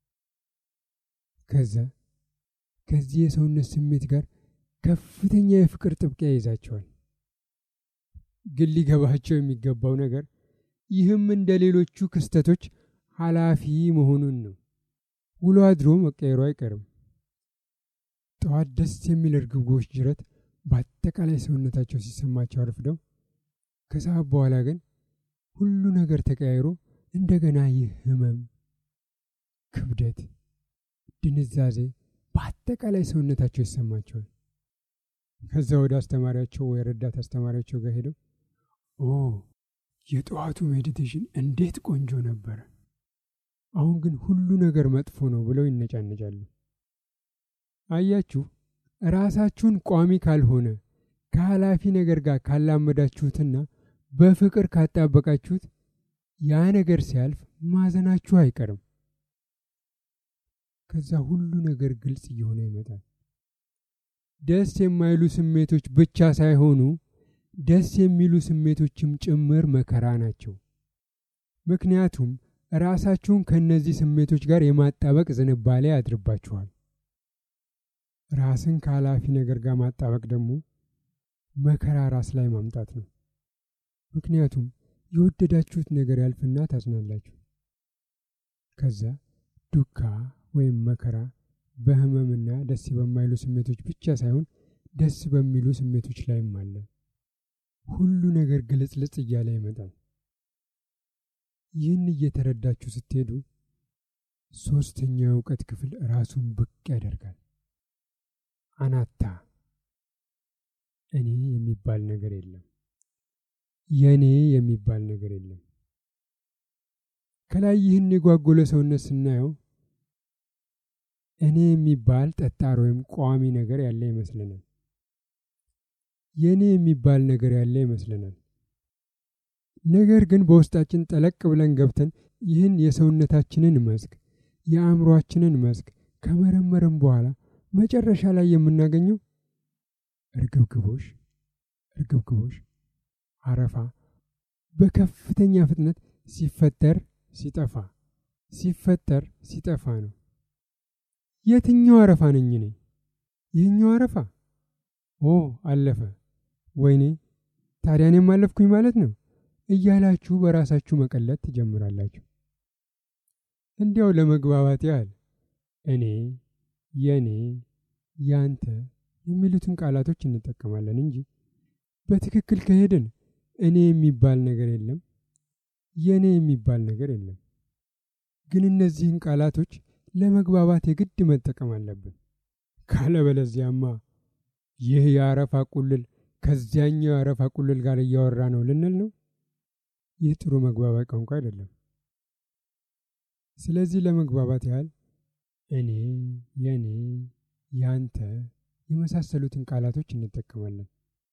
ከዛ ከዚህ የሰውነት ስሜት ጋር ከፍተኛ የፍቅር ጥብቂያ ይዛቸዋል። ግን ሊገባቸው የሚገባው ነገር ይህም እንደ ሌሎቹ ክስተቶች ኃላፊ መሆኑን ነው። ውሎ አድሮ መቀየሩ አይቀርም። ጠዋት ደስ የሚል እርግብግቦች ጅረት በአጠቃላይ ሰውነታቸው ሲሰማቸው አርፍደው ከሰዓት በኋላ ግን ሁሉ ነገር ተቀያይሮ እንደገና ይህ ህመም፣ ክብደት፣ ድንዛዜ በአጠቃላይ ሰውነታቸው ይሰማቸዋል። ከዛ ወደ አስተማሪያቸው ወይ ረዳት አስተማሪያቸው ጋር ሄደው ኦ የጠዋቱ ሜዲቴሽን እንዴት ቆንጆ ነበረ፣ አሁን ግን ሁሉ ነገር መጥፎ ነው ብለው ይነጫነጫሉ። አያችሁ፣ ራሳችሁን ቋሚ ካልሆነ ከኃላፊ ነገር ጋር ካላመዳችሁትና በፍቅር ካጣበቃችሁት ያ ነገር ሲያልፍ ማዘናችሁ አይቀርም። ከዛ ሁሉ ነገር ግልጽ እየሆነ ይመጣል። ደስ የማይሉ ስሜቶች ብቻ ሳይሆኑ ደስ የሚሉ ስሜቶችም ጭምር መከራ ናቸው። ምክንያቱም ራሳችሁን ከእነዚህ ስሜቶች ጋር የማጣበቅ ዝንባሌ ያድርባችኋል። ራስን ከኃላፊ ነገር ጋር ማጣበቅ ደግሞ መከራ ራስ ላይ ማምጣት ነው። ምክንያቱም የወደዳችሁት ነገር ያልፍና ታዝናላችሁ። ከዛ ዱካ ወይም መከራ በህመምና ደስ በማይሉ ስሜቶች ብቻ ሳይሆን ደስ በሚሉ ስሜቶች ላይም አለ። ሁሉ ነገር ግልጽልጽ እያለ ይመጣል። ይህን እየተረዳችሁ ስትሄዱ ሶስተኛው የእውቀት ክፍል ራሱን ብቅ ያደርጋል። አናታ እኔ የሚባል ነገር የለም። የእኔ የሚባል ነገር የለም። ከላይ ይህን የጓጎለ ሰውነት ስናየው እኔ የሚባል ጠጣር ወይም ቋሚ ነገር ያለ ይመስለናል። የእኔ የሚባል ነገር ያለ ይመስለናል። ነገር ግን በውስጣችን ጠለቅ ብለን ገብተን ይህን የሰውነታችንን መስክ የአእምሯችንን መስክ ከመረመርን በኋላ መጨረሻ ላይ የምናገኘው እርግብግቦሽ እርግብግቦሽ አረፋ በከፍተኛ ፍጥነት ሲፈጠር ሲጠፋ ሲፈጠር ሲጠፋ ነው። የትኛው አረፋ ነኝ እኔ? ይህኛው አረፋ? ኦ አለፈ። ወይኔ ታዲያ እኔም አለፍኩኝ ማለት ነው እያላችሁ በራሳችሁ መቀለጥ ትጀምራላችሁ። እንዲያው ለመግባባት ያህል እኔ፣ የኔ፣ ያንተ የሚሉትን ቃላቶች እንጠቀማለን እንጂ በትክክል ከሄድን እኔ የሚባል ነገር የለም፣ የእኔ የሚባል ነገር የለም። ግን እነዚህን ቃላቶች ለመግባባት የግድ መጠቀም አለብን። ካለበለዚያማ ይህ የአረፋ ቁልል ከዚያኛው የአረፋ ቁልል ጋር እያወራ ነው ልንል ነው። ይህ ጥሩ መግባባት ቋንቋ አይደለም። ስለዚህ ለመግባባት ያህል እኔ፣ የኔ፣ ያንተ የመሳሰሉትን ቃላቶች እንጠቀማለን።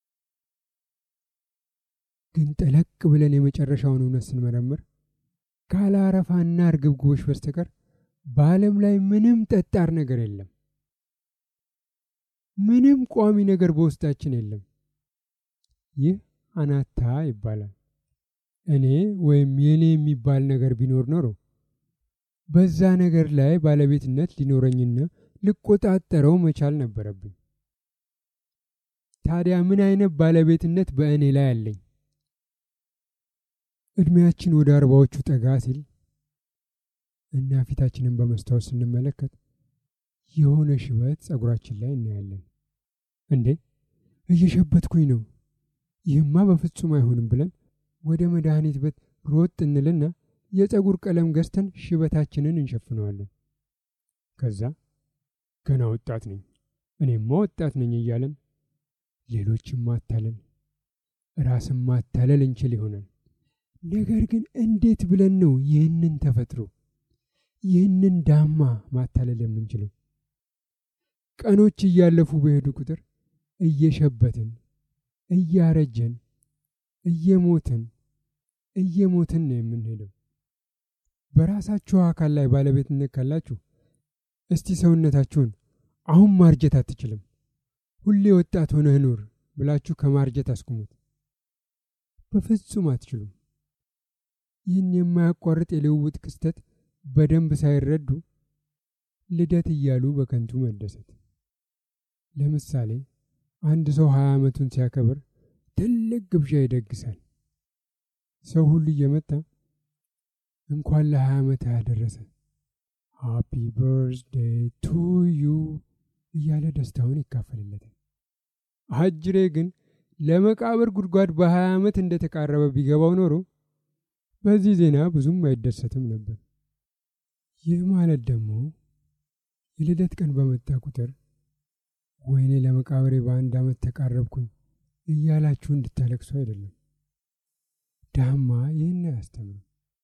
ግን ጠለቅ ብለን የመጨረሻውን እውነት ስንመረምር ካለ አረፋና እርግብግቦች በስተቀር በዓለም ላይ ምንም ጠጣር ነገር የለም። ምንም ቋሚ ነገር በውስጣችን የለም። ይህ አናታ ይባላል። እኔ ወይም የኔ የሚባል ነገር ቢኖር ኖሮ በዛ ነገር ላይ ባለቤትነት ሊኖረኝና ልቆጣጠረው መቻል ነበረብኝ። ታዲያ ምን አይነት ባለቤትነት በእኔ ላይ አለኝ? እድሜያችን ወደ አርባዎቹ ጠጋ ሲል እና ፊታችንን በመስታወት ስንመለከት የሆነ ሽበት ጸጉራችን ላይ እናያለን። እንዴ እየሸበትኩኝ ነው፣ ይህማ በፍጹም አይሆንም ብለን ወደ መድኃኒት ቤት ሮጥ እንልና የጸጉር ቀለም ገዝተን ሽበታችንን እንሸፍነዋለን። ከዛ ገና ወጣት ነኝ፣ እኔማ ወጣት ነኝ እያለን ሌሎችም ማታለል ራስን ማታለል እንችል ይሆናል። ነገር ግን እንዴት ብለን ነው ይህንን ተፈጥሮ ይህንን ዳማ ማታለል የምንችለው? ቀኖች እያለፉ በሄዱ ቁጥር እየሸበትን፣ እያረጀን፣ እየሞትን እየሞትን ነው የምንሄደው። በራሳችሁ አካል ላይ ባለቤትነት ካላችሁ እስቲ ሰውነታችሁን አሁን ማርጀት አትችልም፣ ሁሌ ወጣት ሆነህ ኑር ብላችሁ ከማርጀት አስቁሙት። በፍጹም አትችሉም። ይህን የማያቋርጥ የልውውጥ ክስተት በደንብ ሳይረዱ ልደት እያሉ በከንቱ መደሰት። ለምሳሌ አንድ ሰው ሀያ ዓመቱን ሲያከብር ትልቅ ግብዣ ይደግሳል። ሰው ሁሉ እየመጣ እንኳን ለሀያ ዓመት ያደረሰ ሃፒ በርዝዴይ ቱ ዩ እያለ ደስታውን ይካፈልለታል። አጅሬ ግን ለመቃብር ጉድጓድ በሀያ ዓመት እንደተቃረበ ቢገባው ኖሮ በዚህ ዜና ብዙም አይደሰትም ነበር። ይህ ማለት ደግሞ የልደት ቀን በመጣ ቁጥር ወይኔ ለመቃብሬ በአንድ ዓመት ተቃረብኩኝ እያላችሁ እንድታለቅሱ አይደለም። ዳማ ይህን አያስተምርም።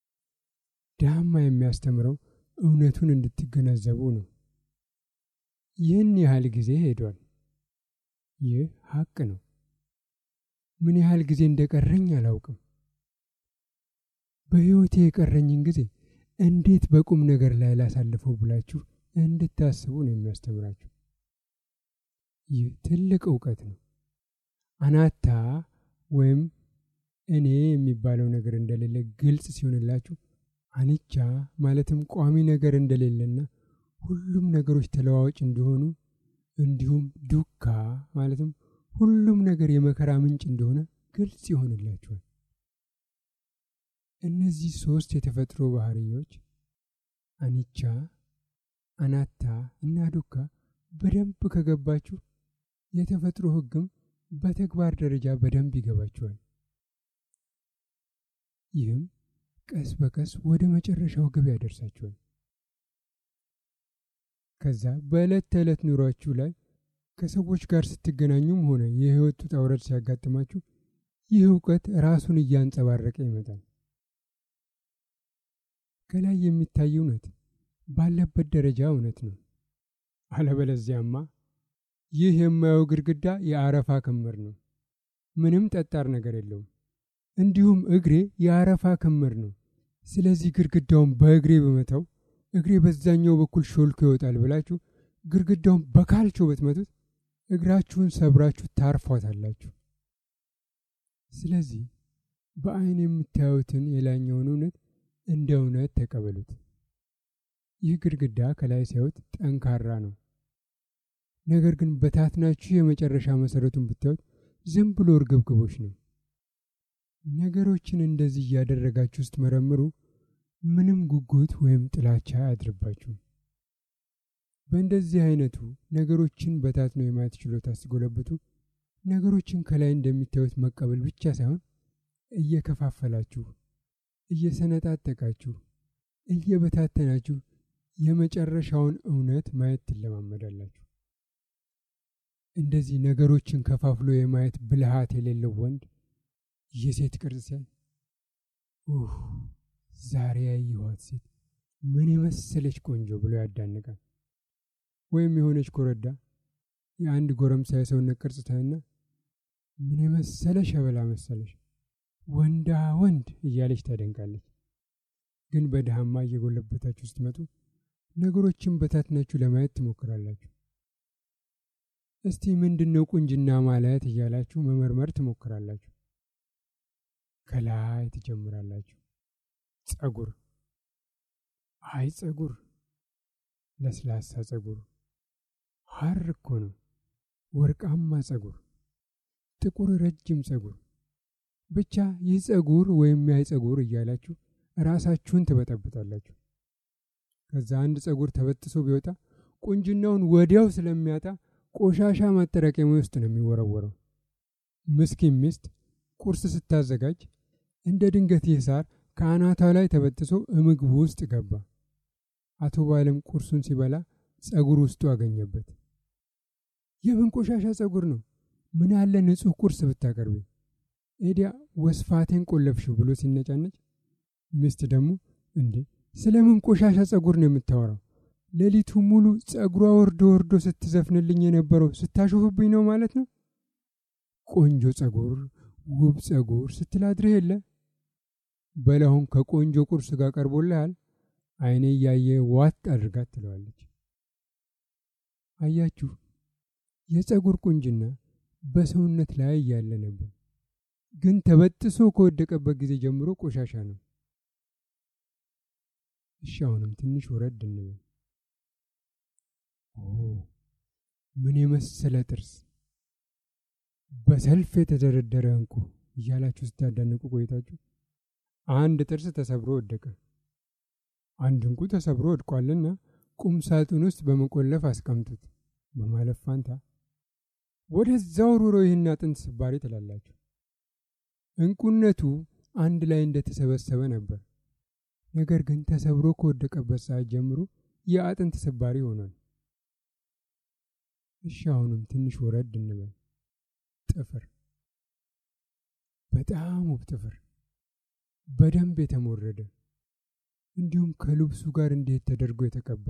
ዳማ የሚያስተምረው እውነቱን እንድትገነዘቡ ነው። ይህን ያህል ጊዜ ሄዷል። ይህ ሀቅ ነው። ምን ያህል ጊዜ እንደቀረኝ አላውቅም። በሕይወቴ የቀረኝን ጊዜ እንዴት በቁም ነገር ላይ ላሳልፈው ብላችሁ እንድታስቡ ነው የሚያስተምራችሁ። ይህ ትልቅ እውቀት ነው። አናታ ወይም እኔ የሚባለው ነገር እንደሌለ ግልጽ ሲሆንላችሁ አንቻ ማለትም ቋሚ ነገር እንደሌለና ሁሉም ነገሮች ተለዋዋጭ እንደሆኑ እንዲሁም ዱካ ማለትም ሁሉም ነገር የመከራ ምንጭ እንደሆነ ግልጽ ይሆንላችኋል። እነዚህ ሶስት የተፈጥሮ ባህሪዎች አኒቻ፣ አናታ እና ዱካ በደንብ ከገባችሁ የተፈጥሮ ሕግም በተግባር ደረጃ በደንብ ይገባችኋል። ይህም ቀስ በቀስ ወደ መጨረሻው ግብ ያደርሳችኋል። ከዛ በዕለት ተዕለት ኑሯችሁ ላይ ከሰዎች ጋር ስትገናኙም ሆነ የህይወት ውጣ ውረድ ሲያጋጥማችሁ ይህ እውቀት ራሱን እያንጸባረቀ ይመጣል። ከላይ የሚታይ እውነት ባለበት ደረጃ እውነት ነው። አለበለዚያማ ይህ የማየው ግድግዳ የአረፋ ክምር ነው፣ ምንም ጠጣር ነገር የለውም። እንዲሁም እግሬ የአረፋ ክምር ነው። ስለዚህ ግድግዳውን በእግሬ በመተው እግሬ በዛኛው በኩል ሾልኮ ይወጣል ብላችሁ ግድግዳውን በካልቾ ብትመቱት እግራችሁን ሰብራችሁ ታርፏታላችሁ። ስለዚህ በአይን የምታዩትን የላይኛውን እውነት እንደ እውነት ተቀበሉት። ይህ ግድግዳ ከላይ ሲያዩት ጠንካራ ነው። ነገር ግን በታትናችሁ የመጨረሻ መሰረቱን ብታዩት ዝም ብሎ እርግብግቦች ነው። ነገሮችን እንደዚህ እያደረጋችሁ ስትመረምሩ ምንም ጉጉት ወይም ጥላቻ አያድርባችሁም። በእንደዚህ አይነቱ ነገሮችን በታትኖ የማየት ችሎታ ስትጎለብቱ ነገሮችን ከላይ እንደሚታዩት መቀበል ብቻ ሳይሆን እየከፋፈላችሁ፣ እየሰነጣጠቃችሁ፣ እየበታተናችሁ የመጨረሻውን እውነት ማየት ትለማመዳላችሁ። እንደዚህ ነገሮችን ከፋፍሎ የማየት ብልሃት የሌለው ወንድ የሴት ቅርጽ ሲያይ ኡህ ዛሬ ያየኋት ሴት ምን የመሰለች ቆንጆ ብሎ ያዳንቃል። ወይም የሆነች ኮረዳ የአንድ ጎረምሳ የሰውነት ቅርጽ ታይና ምን የመሰለ ሸበላ መሰለሽ ወንዳ ወንድ እያለች ታደንቃለች። ግን በድሃማ እየጎለበታችሁ ስትመጡ ነገሮችን በታትናችሁ ለማየት ትሞክራላችሁ። እስቲ ምንድን ነው ቁንጅና ማለት እያላችሁ መመርመር ትሞክራላችሁ። ከላይ ትጀምራላችሁ። ጸጉር፣ አይ ጸጉር፣ ለስላሳ ጸጉር፣ ሐር እኮ ነው። ወርቃማ ጸጉር፣ ጥቁር ረጅም ጸጉር፣ ብቻ ይህ ጸጉር ወይም ያይ ጸጉር እያላችሁ ራሳችሁን ትበጠብጣላችሁ። ከዛ አንድ ጸጉር ተበጥሶ ቢወጣ ቁንጅናውን ወዲያው ስለሚያጣ ቆሻሻ ማጠራቀሚያ ውስጥ ነው የሚወረወረው። ምስኪን ሚስት ቁርስ ስታዘጋጅ እንደ ድንገት ይህ ሳር ከአናቷ ላይ ተበጥሶ ምግቡ ውስጥ ገባ። አቶ ባለም ቁርሱን ሲበላ ጸጉር ውስጡ አገኘበት። የምን ቆሻሻ ጸጉር ነው? ምን ያለ ንጹሕ ቁርስ ብታቀርቢ፣ ኤዲያ ወስፋቴን ቆለፍሽው ብሎ ሲነጫነጭ፣ ሚስት ደግሞ እንዴ ስለምን ቆሻሻ ጸጉር ነው የምታወራው? ሌሊቱ ሙሉ ጸጉሯ ወርዶ ወርዶ ስትዘፍንልኝ የነበረው ስታሾፍብኝ ነው ማለት ነው። ቆንጆ ጸጉር፣ ውብ ጸጉር ስትላድርህ የለ በላሁን ከቆንጆ ቁርስ ጋር ቀርቦልሃል፣ አይኔ እያየ ዋጥ አድርጋት ትለዋለች። አያችሁ፣ የጸጉር ቁንጅና በሰውነት ላይ እያለ ነበር፣ ግን ተበጥሶ ከወደቀበት ጊዜ ጀምሮ ቆሻሻ ነው። እሺ አሁንም ትንሽ ወረድ እንበል። ኦ ምን የመሰለ ጥርስ! በሰልፍ የተደረደረ እንቁ እያላችሁ ስታዳንቁ ቆይታችሁ አንድ ጥርስ ተሰብሮ ወደቀ። አንድ እንቁ ተሰብሮ ወድቋልና ቁም ሳጥን ውስጥ በመቆለፍ አስቀምጡት በማለት ፋንታ ወደዛው ሩሮ ይህን አጥንት ስባሪ ትላላችሁ። እንቁነቱ አንድ ላይ እንደተሰበሰበ ነበር። ነገር ግን ተሰብሮ ከወደቀበት ሰዓት ጀምሮ የአጥንት ስባሪ ሆኗል። እሺ አሁንም ትንሽ ወረድ እንበል። ጥፍር፣ በጣም ውብ ጥፍር፣ በደንብ የተሞረደ እንዲሁም ከልብሱ ጋር እንዴት ተደርጎ የተቀባ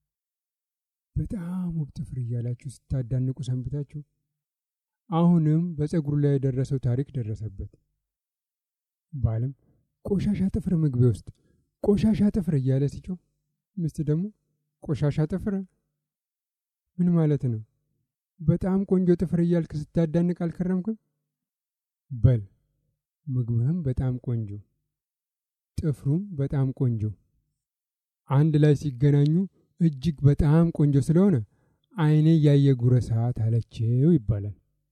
በጣም ውብ ጥፍር እያላችሁ ስታዳንቁ ሰንብታችሁ አሁንም በፀጉሩ ላይ የደረሰው ታሪክ ደረሰበት። ባልም ቆሻሻ ጥፍር ምግቤ ውስጥ ቆሻሻ ጥፍር እያለ ሲጮህ፣ ሚስት ደግሞ ቆሻሻ ጥፍር ምን ማለት ነው? በጣም ቆንጆ ጥፍር እያልክ ስታዳንቅ አልከረምክም? በል ምግብህም በጣም ቆንጆ፣ ጥፍሩም በጣም ቆንጆ፣ አንድ ላይ ሲገናኙ እጅግ በጣም ቆንጆ ስለሆነ አይኔ እያየ ጉረሳት አለችው ይባላል።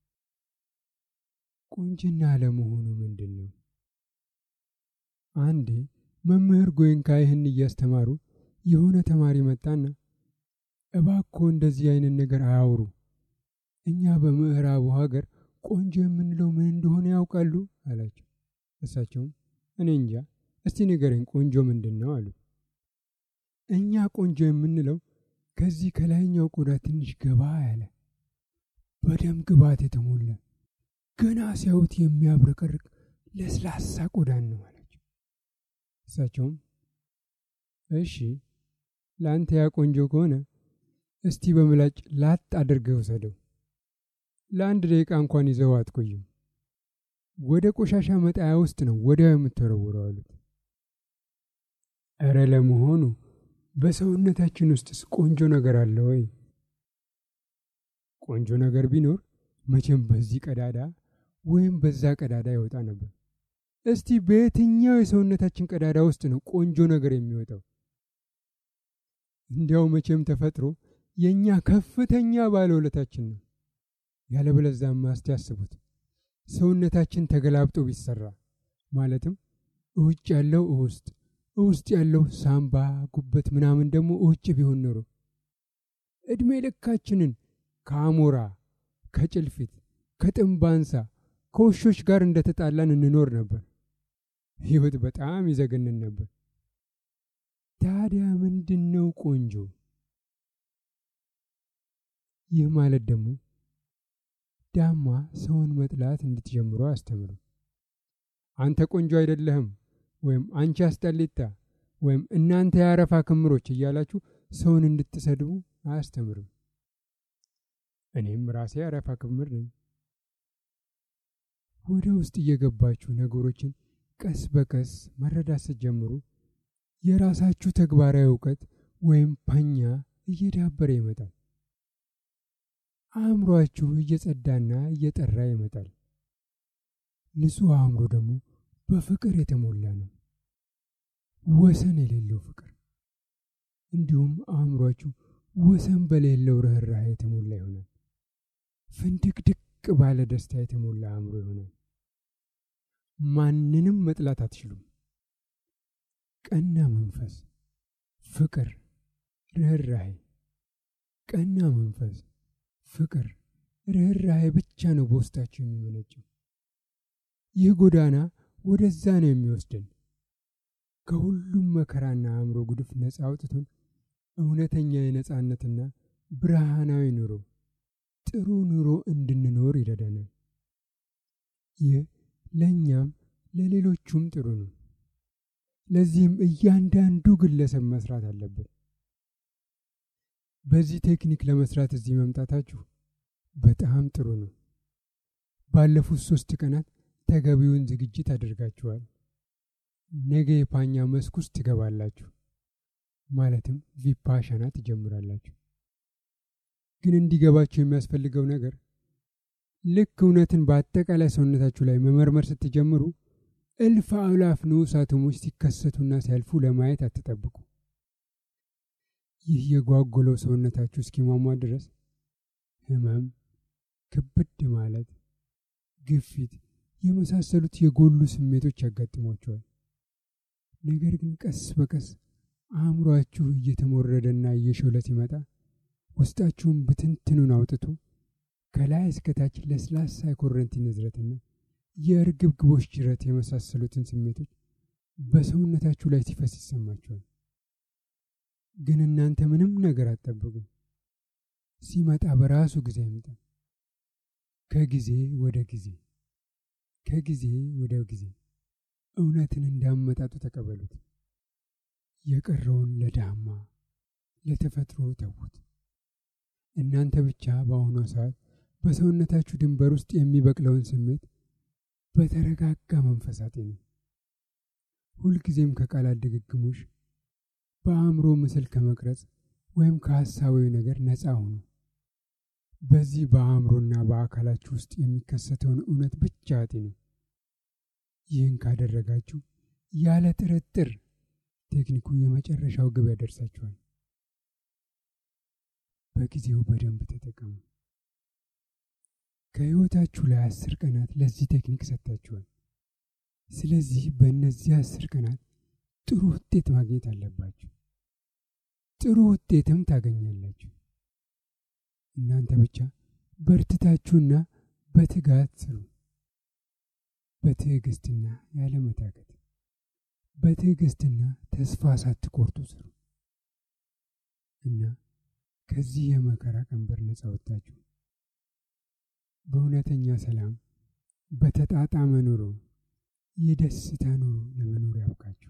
ቁንጅና ለመሆኑ ምንድን ነው? አንዴ መምህር ጎይንካ ይህን እያስተማሩ የሆነ ተማሪ መጣና እባክዎ እንደዚህ አይነት ነገር አያውሩ፣ እኛ በምዕራቡ ሀገር ቆንጆ የምንለው ምን እንደሆነ ያውቃሉ አላቸው። እሳቸውም እኔ እንጃ፣ እስቲ ንገረኝ ቆንጆ ምንድን ነው አሉ። እኛ ቆንጆ የምንለው ከዚህ ከላይኛው ቆዳ ትንሽ ገባ ያለ በደም ግባት የተሞላ ገና ሲያዩት የሚያብረቀርቅ ለስላሳ ቆዳን ነው አላቸው። እሳቸውም እሺ ለአንተ ያ ቆንጆ ከሆነ እስቲ በምላጭ ላጥ አድርገህ ውሰደው። ለአንድ ደቂቃ እንኳን ይዘው አትቆይም። ወደ ቆሻሻ መጣያ ውስጥ ነው ወዲያው የምትወረውረው አሉት። እረ ለመሆኑ በሰውነታችን ውስጥስ ቆንጆ ነገር አለ ወይ? ቆንጆ ነገር ቢኖር መቼም በዚህ ቀዳዳ ወይም በዛ ቀዳዳ ይወጣ ነበር። እስቲ በየትኛው የሰውነታችን ቀዳዳ ውስጥ ነው ቆንጆ ነገር የሚወጣው? እንዲያው መቼም ተፈጥሮ የእኛ ከፍተኛ ባለውለታችን ነው። ያለበለዛማ እስቲ ያስቡት ሰውነታችን ተገላብጦ ቢሰራ ማለትም እውጭ ያለው ውስጥ ውስጥ ያለው ሳምባ፣ ጉበት ምናምን ደግሞ እውጭ ቢሆን ኖሮ እድሜ ልካችንን ከአሞራ፣ ከጭልፊት፣ ከጥንባንሳ፣ ከውሾች ጋር እንደተጣላን እንኖር ነበር። ሕይወት በጣም ይዘገንን ነበር። ታዲያ ምንድን ነው ቆንጆ? ይህ ማለት ደግሞ ዳማ ሰውን መጥላት እንድትጀምሩ አስተምሩ። አንተ ቆንጆ አይደለህም ወይም አንቺ አስጠሊታ ወይም እናንተ የአረፋ ክምሮች እያላችሁ ሰውን እንድትሰድቡ አያስተምርም። እኔም ራሴ አረፋ ክምር ነኝ። ወደ ውስጥ እየገባችሁ ነገሮችን ቀስ በቀስ መረዳት ስትጀምሩ የራሳችሁ ተግባራዊ እውቀት ወይም ፓኛ እየዳበረ ይመጣል። አእምሯችሁ እየጸዳና እየጠራ ይመጣል። ንጹሕ አእምሮ ደግሞ በፍቅር የተሞላ ነው፣ ወሰን የሌለው ፍቅር። እንዲሁም አእምሯችሁ ወሰን በሌለው ርኅራኄ የተሞላ ይሆናል። ፍንድቅድቅ ባለ ደስታ የተሞላ አእምሮ ይሆናል። ማንንም መጥላት አትችሉም። ቀና መንፈስ፣ ፍቅር፣ ርኅራኄ፣ ቀና መንፈስ፣ ፍቅር፣ ርኅራኄ ብቻ ነው በውስጣችሁ የሚመነጨው። ይህ ጎዳና ወደዛ ነው የሚወስደን። ከሁሉም መከራና አእምሮ ጉድፍ ነፃ አውጥቶን እውነተኛ የነፃነትና ብርሃናዊ ኑሮ ጥሩ ኑሮ እንድንኖር ይረዳናል። ይህ ለእኛም ለሌሎቹም ጥሩ ነው። ለዚህም እያንዳንዱ ግለሰብ መስራት አለበት። በዚህ ቴክኒክ ለመስራት እዚህ መምጣታችሁ በጣም ጥሩ ነው። ባለፉት ሶስት ቀናት ተገቢውን ዝግጅት አድርጋችኋል። ነገ የፓኛ መስክ ውስጥ ትገባላችሁ፣ ማለትም ቪፓሻና ትጀምራላችሁ። ግን እንዲገባችሁ የሚያስፈልገው ነገር ልክ እውነትን በአጠቃላይ ሰውነታችሁ ላይ መመርመር ስትጀምሩ እልፍ አእላፍ ንዑስ አቶሞች ሲከሰቱና ሲያልፉ ለማየት አትጠብቁ። ይህ የጓጎለው ሰውነታችሁ እስኪሟሟ ድረስ ህመም፣ ክብድ ማለት፣ ግፊት የመሳሰሉት የጎሉ ስሜቶች ያጋጥሟቸዋል። ነገር ግን ቀስ በቀስ አእምሯችሁ እየተሞረደና እየሾለ ሲመጣ ውስጣችሁን ብትንትኑን አውጥቶ ከላይ እስከታች ለስላሳ የኮረንቲ ንዝረትና የእርግብግቦች ጅረት የመሳሰሉትን ስሜቶች በሰውነታችሁ ላይ ሲፈስ ይሰማችኋል። ግን እናንተ ምንም ነገር አትጠብቁ። ሲመጣ በራሱ ጊዜ ይምጣ። ከጊዜ ወደ ጊዜ ከጊዜ ወደ ጊዜ እውነትን እንዳመጣጡ ተቀበሉት። የቀረውን ለዳማ ለተፈጥሮ ተዉት። እናንተ ብቻ በአሁኗ ሰዓት በሰውነታችሁ ድንበር ውስጥ የሚበቅለውን ስሜት በተረጋጋ መንፈስ አጤኑ። ሁልጊዜም ከቃላት ድግግሞሽ፣ በአእምሮ ምስል ከመቅረጽ ወይም ከሐሳባዊ ነገር ነፃ ሁኑ። በዚህ በአእምሮና በአካላችሁ ውስጥ የሚከሰተውን እውነት ብቻ አጤኑ። ይህን ካደረጋችሁ ያለ ጥርጥር ቴክኒኩ የመጨረሻው ግብ ያደርሳችኋል። በጊዜው በደንብ ተጠቀሙ። ከሕይወታችሁ ላይ አስር ቀናት ለዚህ ቴክኒክ ሰጥታችኋል። ስለዚህ በእነዚህ አስር ቀናት ጥሩ ውጤት ማግኘት አለባችሁ። ጥሩ ውጤትም ታገኛላችሁ። እናንተ ብቻ በርትታችሁና በትጋት ስሩ። በትዕግስትና ያለመታከት፣ በትዕግስትና ተስፋ ሳትቆርጡ ስሩ እና ከዚህ የመከራ ቀንበር ነጻ ወጥታችሁ በእውነተኛ ሰላም በተጣጣመ ኑሮ የደስታ ኑሮ ለመኖር ያብቃችሁ።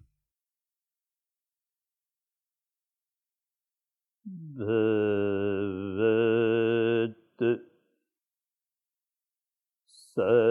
भवत् स